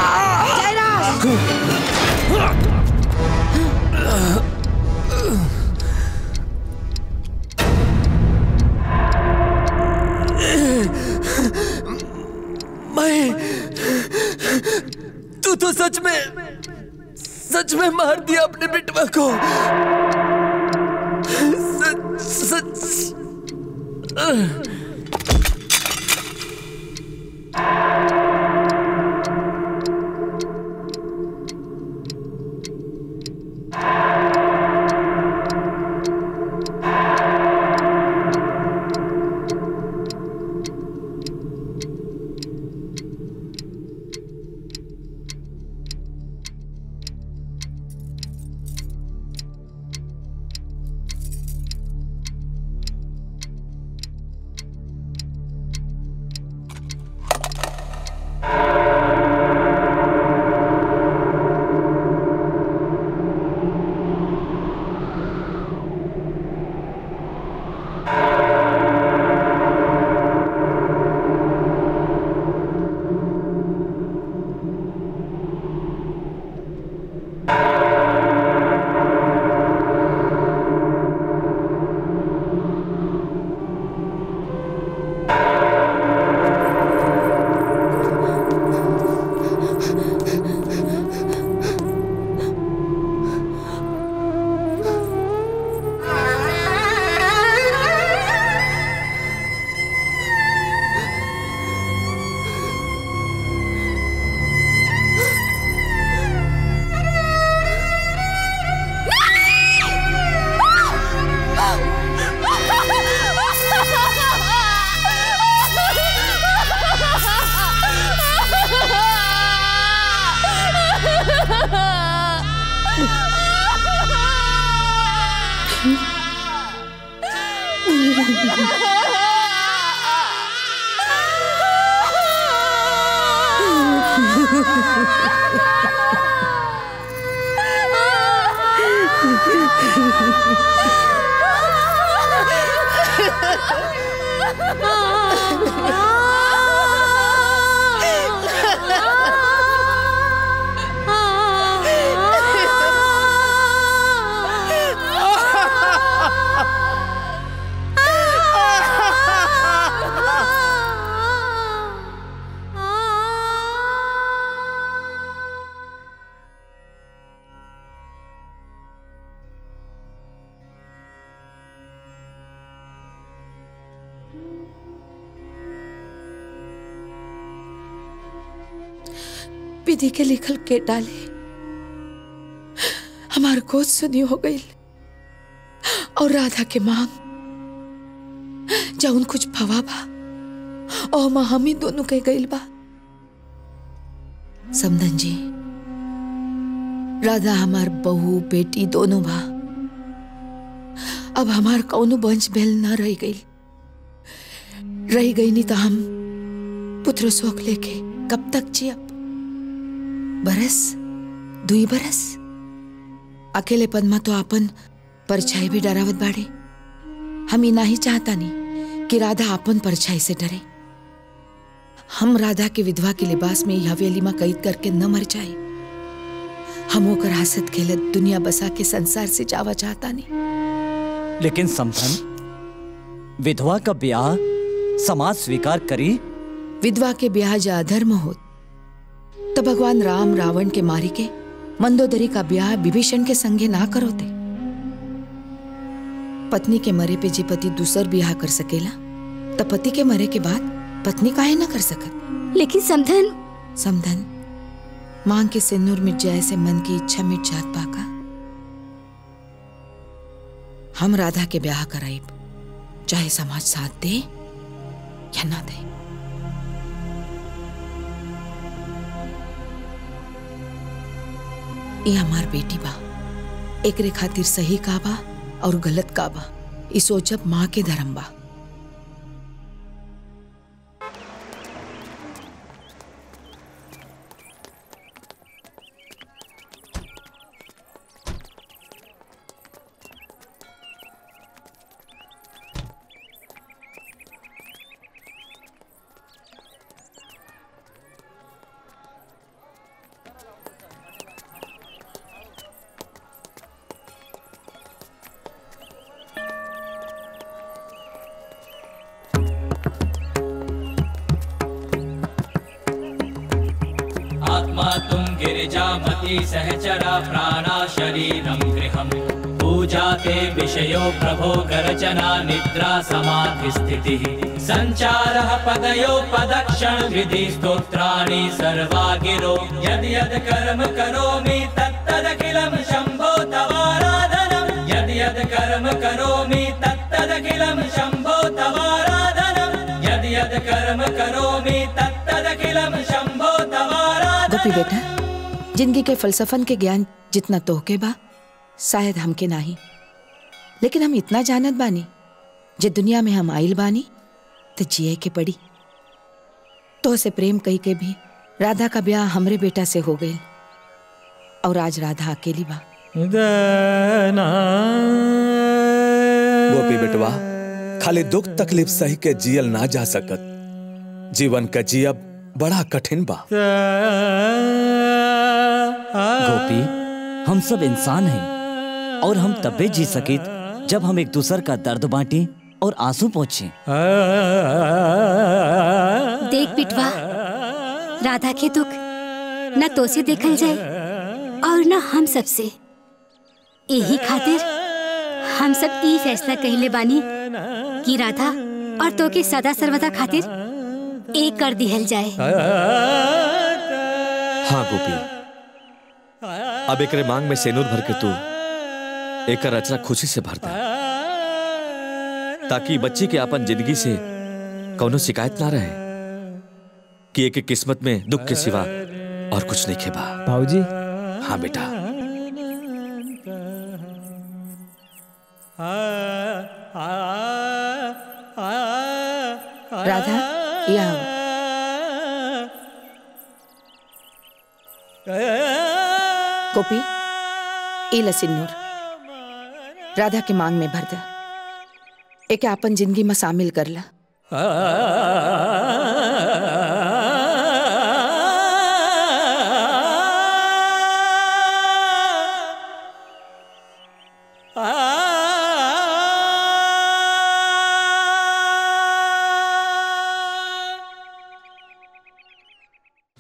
मैं तू तो सच में सच में मार दिया अपने बेटवा को सच सच विधि के लिखल के डाले हमार गोद सुनी हो गई और राधा के मांग जौन कुछ भवा बा और माँ हम ही दोनों के गईल बा समधन जी राधा हमार बहू बेटी दोनों बा अब हमार कौनो वंश भेल ना रह गई रह गई नहीं तो हम पुत्र शोक लेके कब तक जियब बरस दुई बरस अकेले पद्मा तो आपन परछाई भी डरावत बाड़े हम ही नहीं चाहता नहीं कि राधा आपन परछाई से डरे हम राधा के विधवा के लिबास में यह हवेली में कैद करके न मर जाए हम ओकर हसत खेलत दुनिया बसा के संसार से जावा चाहता नहीं लेकिन समधन विधवा का ब्याह समाज स्वीकार करी विधवा के ब्याह जा अधर्म हो तो भगवान राम रावण के मारी के मंदोदरी का ब्याह विभीषण के संगे ना करो ते पत्नी के मरे पे जे पति दूसर ब्याह कर सकेला तो पति के मरे के बाद पत्नी काहे ना कर सकत लेकिन समधन समधन मांग के सिंदूर मिट जाए से मन की इच्छा मिट जात पाका हम राधा के ब्याह कराइब चाहे समाज साथ दे या ना दे ये हमार बेटी बा एकरे खातिर सही का बा और गलत का बा ई सोचब माँ के धर्म बा आत्मा तुम गिरिजामती सहचरा प्राणा शरीरं गृहम् पूजा ते विषयो प्रभो गर्जना निद्रा समाधि स्थितिः सञ्चारः पदयो पदक्षण विधि स्तोत्राणि सर्वा गिरो यद् यद् कर्म करोमि तत्तदखिलं शम्भो तवाराधनं यद् यद् कर्म करोमि तत्तदखिलं शम्भो तवाराधनं यद् यद् कर्म करोमि तत्तदखिलं शम्भो तवाराधनं गोपी बेटा जिंदगी के फलसफन के ज्ञान जितना तोहके बा शायद हमके नाही लेकिन हम इतना जानत बानी जे दुनिया में हम आइल बानी तो जिए के पड़ी तो से प्रेम कही के भी राधा का ब्याह हमरे बेटा से हो गई और आज राधा अकेली बा गोपी बेटवा खाली दुख तकलीफ सही के जियल ना जा सकत जीवन का जियब बड़ा कठिन बा गोपी हम सब इंसान हैं और हम तबे जी सकित जब हम एक दूसर का दर्द बांटें और आंसू पहुंचे देख पिटवा राधा के दुख न तो से देखल जाए और न हम सबसे यही खातिर हम सब ई फैसला कहले बानी कि राधा और तो के सदा सर्वदा खातिर एक कर दिहल जाए हाँ गोपी अब एकरे मांग में सेनूर भर के तू एक रचना खुशी से भरता ताकि बच्ची के अपन जिंदगी से कौनो शिकायत ना रहे कि एक किस्मत में दुख के सिवा और कुछ नहीं खेबा भाऊजी हाँ बेटा राधा या गोपी ई लसिन्नूर राधा के मांग में भर द एके आपन जिंदगी में शामिल कर ला